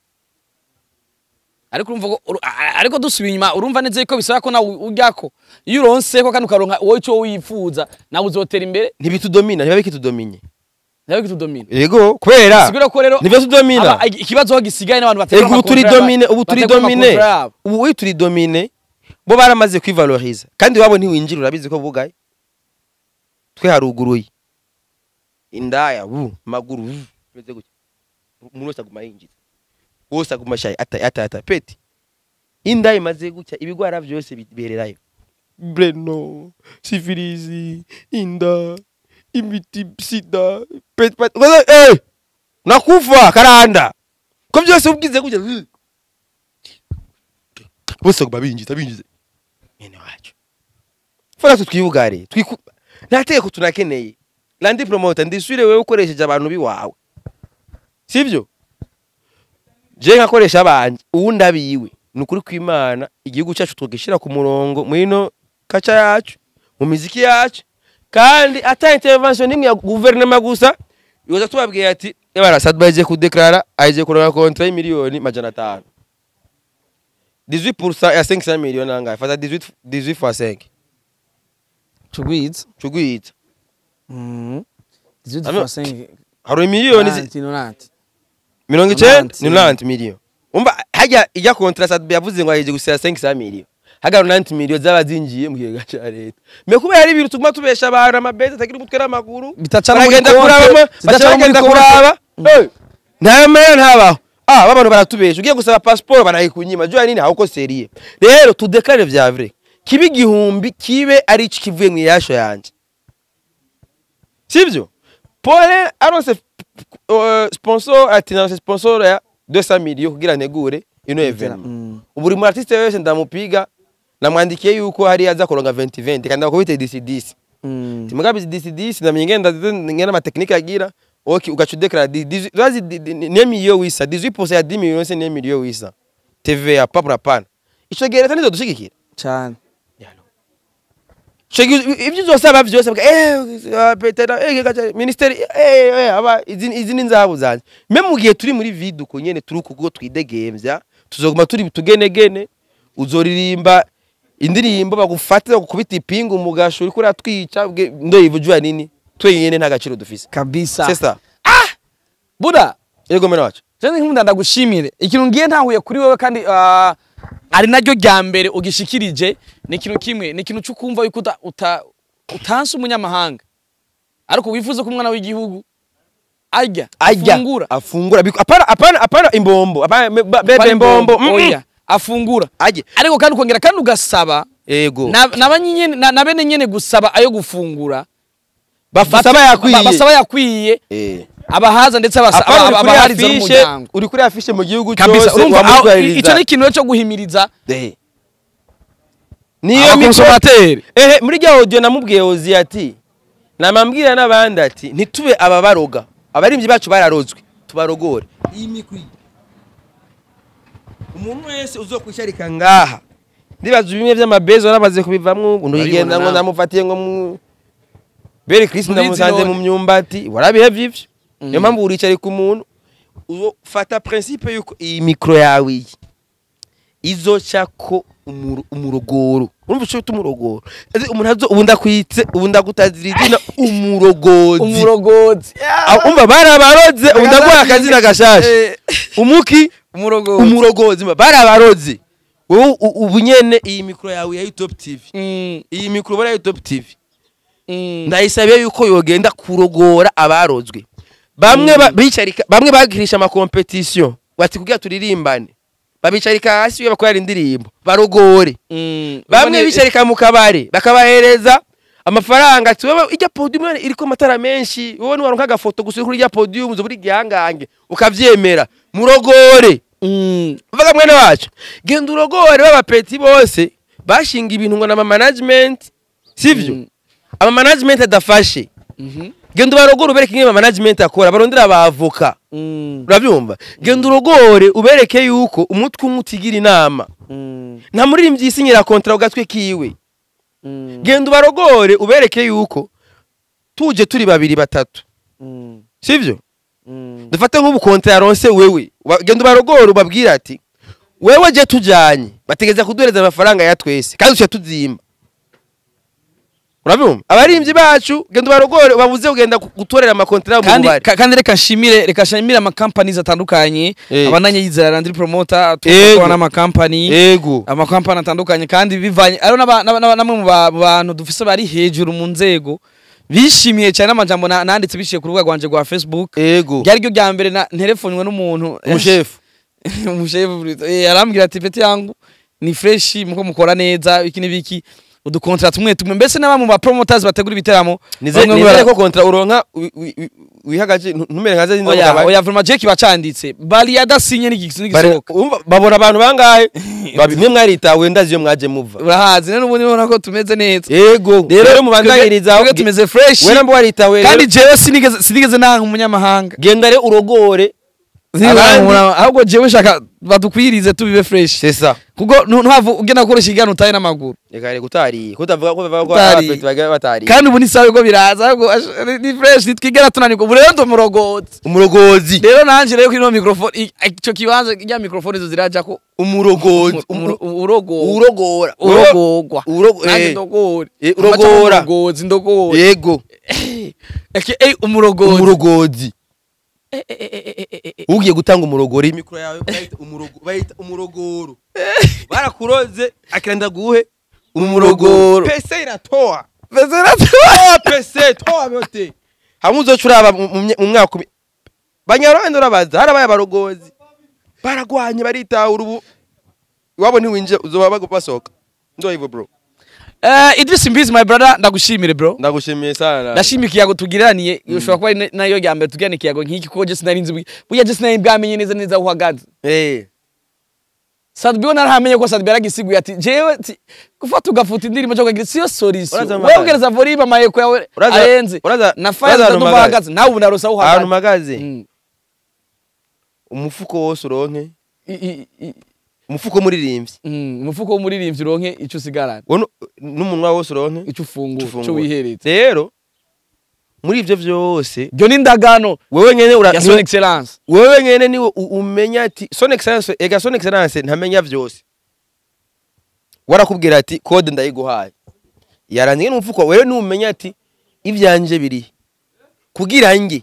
ariko urumva ko uru- a- a- ariko dusubiye inyuma urumva neza yuko bisaba ko nawe uryako iyo uronse ko kandi ukaronka wowe icyo wifuza nawe uzotera imbere ntibitudomina ntiba bikitudominye nawe kitudomina yego kubera sigura ko rero nivyo tudomina aba- igi- ikibazo aho gisigaye n'abantu bategura ego ubu turi amakontra domine yabo- ubu turi bategura domine amakontra yabo. ubu uri turi domine bo baramaze kwivaloriza kandi wabo ntiwinjira urabizi ko bugaye twe haruguruye indaya bu maguru bu meze gutya umuntu wese aguma yinjiza wose aguma shayi ata ata ata peti indaya imaze gutya ibigwara byose bibererayo breno sifilizi inda imiti sida peti peti eh nakufa karanda ko byose ubwize gutya uh. bose baguma binjiza binjiza mwene wacu fora tutwibugare twiku nta tegeko tunakeneye landi promota ndisure wewe ukoresheje abantu biwawe sibyo je nkakoresha abanje uwundi abiwe ni ukuri kw'imana igihugu cyacu tugishyira ku murongo muri ino kaca yacu mu miziki yacu kandi ata intervention n'imwe ya guverinoma gusa yoza tubabwiye ati ebara sadba agiye kudeklara agiye kuronka kontra y'imiliyoni majana atanu 18% ya 500 miliyoni angahe fata 18 18 fois 5 tugwiza cugwita Mhm. Dix-huit Ano- fois cinq, hari miliyoni zi- nanti, nonanti. mirongo icenda Nanti. ni nanti miliyoni umva hajya ijya kontra sadba yavuze ngo agiye gusera 500 miliyoni hagara nanti miliyoni zaba zinjiye mu kigega ca leta me kubera ari ibintu tuguma tubesha abantu amabezi atagira umutwe n'amaguru Bitacara muri baragenda konte, kuraba zidacara muri bagenda konte. kuraba Eh, nta mera ntabaho ah babantu baratubesha ugiye gusaba passport barayikunyima jya nini hauko seriye rero tudeklare vya vrai kibe igihumbi kibe ari iki kivuye mu iyasho yanje sivyo pole aronse uh, sponsor ati naronse sponsor ya 200 million kugira ntegure ino evenement Mm. buri mu artiste wese ndamupiga namwandikiye yuko hari aza kuronga 2020 kandi akubite DC DC Mm. timugabi DC DC na mingenda ngena ma technique agira okay ugacu declare razi ne million wisa 18% ya 10 million se ne million wisa TVA papra pana ico gereta nizo dushigikira Cane. Shegi ibyo uzosaba byose bwa eh petera eh gacha ministeri eh eh aba izi izi ni nzabu zanje me mu gihe turi muri video ko nyene turi kugo twidegemvya tuzoguma turi tugenegene uzoririmba indirimbo bagufate bakubita ipingu mu gasho uri kuri atwica ndo yivujwa nini twenyene nta gaciro dufise kabisa sesa buda yego mena wacu Jewe nkunda ndagushimire ikintu ngiye ntahuye kuri wewe kandi ah, ari naryo rya mbere ugishikirije ni ikintu kimwe ni ikintu cyo kumva yuko uta, uta, utanse umunyamahanga ariko wifuza ko umwana w'igihugu arya ajya afungura afungura biko- apana apana apana imbombo apana be- be- bebe Apana imbombo mm, mm. oya afungura ajye ariko kandi ukongera kandi ugasaba yego na, na, banyene- na, na bene nyene gusaba ayo gufungura basaba yakwiye ba- basaba yakwiye eh abahaza ndetse abasa- apana uri aba- kuri abahariza afishe n'umuryango uri kuri afishe mu gihugu kabisa cyose urumva aho- wamutwaririza. icyo ni ikintu cyo guhimiriza Eh. niyo mikoro abakonsomateri ehe muri rya audio namubwiye ozi ati namambwira n'abandi ati ntitube ababaroga abarimvyi bacu bararozwe tubarogore iyi mikwi umuntu wese uzokwisharika ngaha ndibaza bimwe vy'amabezo namaze kubivamwo ubu ndigenda ngo nawe. ndamufatiye ngo mu beri Chris Mubizi ndamusanze none. mu myumbati warabihe vyivyo niyo mpamvu uricarika umuntu ufata principe yuko iyi mikro yawe iyi izocako umuro- umurogoro urumva ico bita umurogoro Ese umuntu azo ubu ndakwitse ubu ndagutazira izina umurogozi umurogozi Ah, umva barabaroze ubu ndaguha akazina gashasha Eh, umuki umurogozi umurogozi mba barabaroze wowe u- ubu nyene iyi mikro yawe ya top tv Mm, iyi mikro ubona ya top tv mm. ndayisabiye yuko yogenda kurogora abarozwe bamwe ba- bicarika bamwe bagirisha amakompetisiyo bati kugira turirimbane babicarika hasi iyo bakorera indirimbo barogore Mm. bamwe Ubone- bicarika mu kabari bakabahereza amafaranga ati wowe ijya podium none iriko amatara menshi wowe niwaronka agafoto gusa uri kuri ijya podium uza buri gihangange ukavyemera murogore Mm. uvuga mwene wacu genda urogore b'abapeti bose bashinga ibintu ngo na management sivyo Mm. ama management adafashe Mhm. genda ubarogore ubereke ingene ama management akora barondera abavoka Mm. urabyumva genda urogore ubereke yuko umutwe umwe utigira inama Mm. nta muririmbyi yisinyira kontra ku gatwe kiwe genda ubarogore ubereke yuko tuje turi babiri batatu sivyo dufate nk'ubu konti yaronse wewe Wa- genda ubarogore ubabwire ati wewe je tujanye bategeza kuduhereza amafaranga ya twese kandi tuca tuzimba urabyumva abarimvyi bacu genda ubarogore ubabuze kugenda ku- gutorera amakontara mu kandi bubari ka- kandi reka nshimire reka nshimire amakampani atandukanye Eh. abananye yizera Landry Promoter Yego. tukora n'amakampani ego amakampani atandukanye kandi bivanye ariho n'aba- n'aba- n'aba- namwe mu ba- mu bantu dufise bari hejuru mu nzego bishimiye cyane n'amajambo na- nanditse biciye ku rubuga rwanje rwa Facebook ego ryari ryo rya mbere na- nterefonywe n'umuntu umushefu umushefu eh, arambwira ati peti yangu ni fresh muko mukora neza iki n'ibiki udukontra tumwe tumwe mbese n'aba mu ba promoters bategura ibiteramo bamwe nizere bara- ko kontra uronka wi- wi- wi- wihagaje ntu- ntumere nka zindi oya nzoga oya vraiment Jake bacanditse bali yadasinye n'igisi Bare- n'igisohoka umva, babona abantu bangahe babi mwe mwaritawe ndazi iyo mwaje muva urahazi rero ubundi ubona ko tumeze neza yego rero mubandanyiriza twebwe tumeze fresh we namba waritawe kandi rero jewe sinigeze sinigeze nanga umunyamahanga genda rero urogore Sinigeze Abandi- nanga umunyamahanga. ahubwo jewe shaka badukwirize tubibe fresh c'est ça kuko ntu- ntuhava ugenda gukoresha igana utaye n'amaguru reka reka utariye kutavuga ko bavuga ko Utariye. abapeti bagira batariye kandi ubu ni sawa ko biraza ahubwo ash- ni fresh ntitwigera tunanirwa ubu rero ndumurogotse umurogozi rero nanje rero kuri ino mikrofone i- icyo kibanza rya mikrofone zo ziraja ko umurogozi umuro- urogo urogora urogogwa Urogo- nanjye eh. ndogore Eh, urogora. umurogozi ndogore yego eke eh umurogozi umurogozi Eh, eh, eh, eh, eh, eh, eh. ugiye gutanga umurogoro imikoro yawe bayita umurogo- bayita umurogoro barakuroze akiranda guhe Umurogoro. pese iratoa Bezera tu- toa pese toa yote hamwe uzoca uraba mu- mu mye- mu mwaka umi- banyarwanda urabaza harabaye abarogozi baragwanye baritahura ubu iwabo ntiwinjira uzoba bago- basohoka ndoyivo bro Eh, Idris Mbizi my brother ndagushimire bro ndagushimiye sana ndashimira ikiyago tugiraniye ushobora kuba ari na- nayo ya mbere tugirana ikiyago nk'iki kuko Jesse nari nzi bwi- burya Jesse nari bwamenye neza neza aho uhagaze eh Sadbi we narahamenye ko Sadbi yaragisiguye ati jewe ti- gufata ugafuta indirimbo cyo kugira siyo solution Uraza wewe amagare. ugereza volume amayeko yawe Uraza- arenze uraza- na uraza fire ahantu ndumva mpagaze. uhagaze nawe ubu narosa aho ahantu uhagaze mpagaze Mm. umufuko wose uronke I- i- i- umufuko muririmbyi mm, umufuko w'umuririmbyi uronke icyo usigarana wowe nu- n'umunwa wose uronke icyo ufungura icyo icyo wihereza rero muri ibyo byose ibyo ni indagano wewe nyene ura ya son excellence wewe nyene niwe u- umenya ati son excellence ega son excellence ntamenya byose warakubwira ati code ndayiguhaye yarangiye n'umufuko wewe numenya ati ivyanje biri kugira nge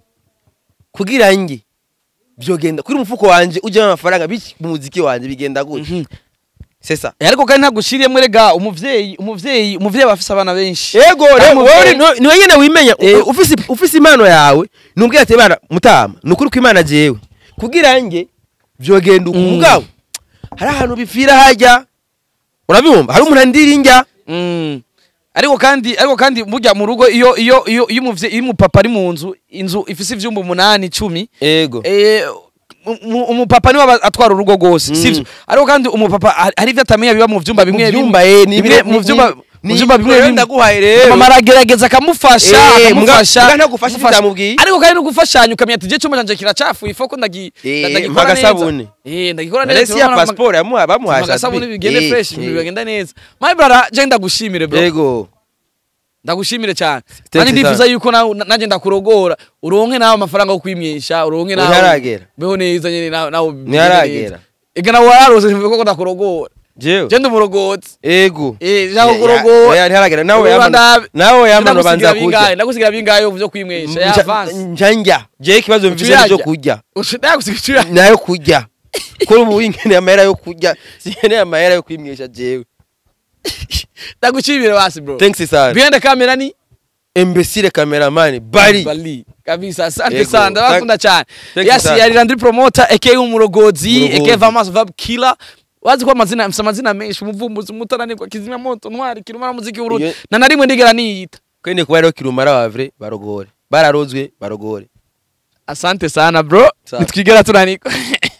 kugira nge byogenda kuri umufuko wanje ujyamo amafaranga biki mu muziki wanje bigenda gute c'est ça ariko kandi ntagushiriyemo rega umuvyeyi umuvyeyi umuvyeyi aba afise abana benshi Ego Kandi rero umuvyeyi- wowe ni- niwe nyene wimenya Eh. U- ufise ufise impano yawe numbwira ati bana mutama nukuri ko imana jewe kugira nge vyogenda uku Mm. mugabo hari ahantu bipfira hajya urabibumva hari umuntu andira injya Mm. ariko kandi ariko kandi burya mu rugo iyo iyo iyo iyo umuvyeyi iyo umupapa ari mu nzu inzu ifise ivyumba umunani icumi ego eh, umu- umupapa niwe aba atwara urugo rwose Mm. sivyo ariko kandi umupapa hari- hari ivyo atamenya biba mu vyumba bimwe bimwe byumba eh ni bimwe mu vyumba mu vyumba bimwe bimwe ndaguhaye rero mama aragerageza akamufasha Eh, akamufasha muga- muga ntagufasha akamufasha. bitamubwiye. ariko kandi no gufashanya ukamenya ati je cuma canje kiracafuye ifo ko ndagi Eh, ndagikora mpa neza agasabune. eh ndagikora neza Resi ya passport yamuha bamuhaye agasabune Sadbi. bigende Eh, fresh eh. ibintu bigenda neza my brother je ndagushimire bro ego ndagushimire cyane Thanks kandi ndifuza sana. yuko nawe nanjye ndakurogora uronke nawe amafaranga yo kwimyesha uronke nawe Ntiharagera. beho neza nyene nawe nawe bigende Ntiharagera. neza. ega nawe wararose ko ndakurogora jewe je ndumurogotse ego eh jaho kurogora ya ntiharagera nawe Urumva yamano ndabe. nawe yamano Ndagusigira banza bingahe? kurya ndagusigira bingahe byo kwimwesha ya avance njanja je ikibazo mfise Ucuyarya. cyo kurya ndagusigira nayo kurya ko ubu nkeneye amahera yo kurya sinkeneye amahera yo kwimwisha jewe ndagushimire basi bro thanks sana biende kamera ni imbesire cameraman bari bali kabisa asante Yego. sana ndabakunda cyane Thank you yes sana. yari Landry promoter aka umurogozi Umurogozi. aka Vamas Vab Killer wazi ko amazina mfite amazina menshi umuvumbuzi umutananirwa kizimya moto ntwari kirumara muziki w'urundi Iyo- na na rimwe ndigera niyita kwende kuba rero kirumara wavre barogore bararozwe barogore asante sana bro Sawa. nitwigera tunanirwa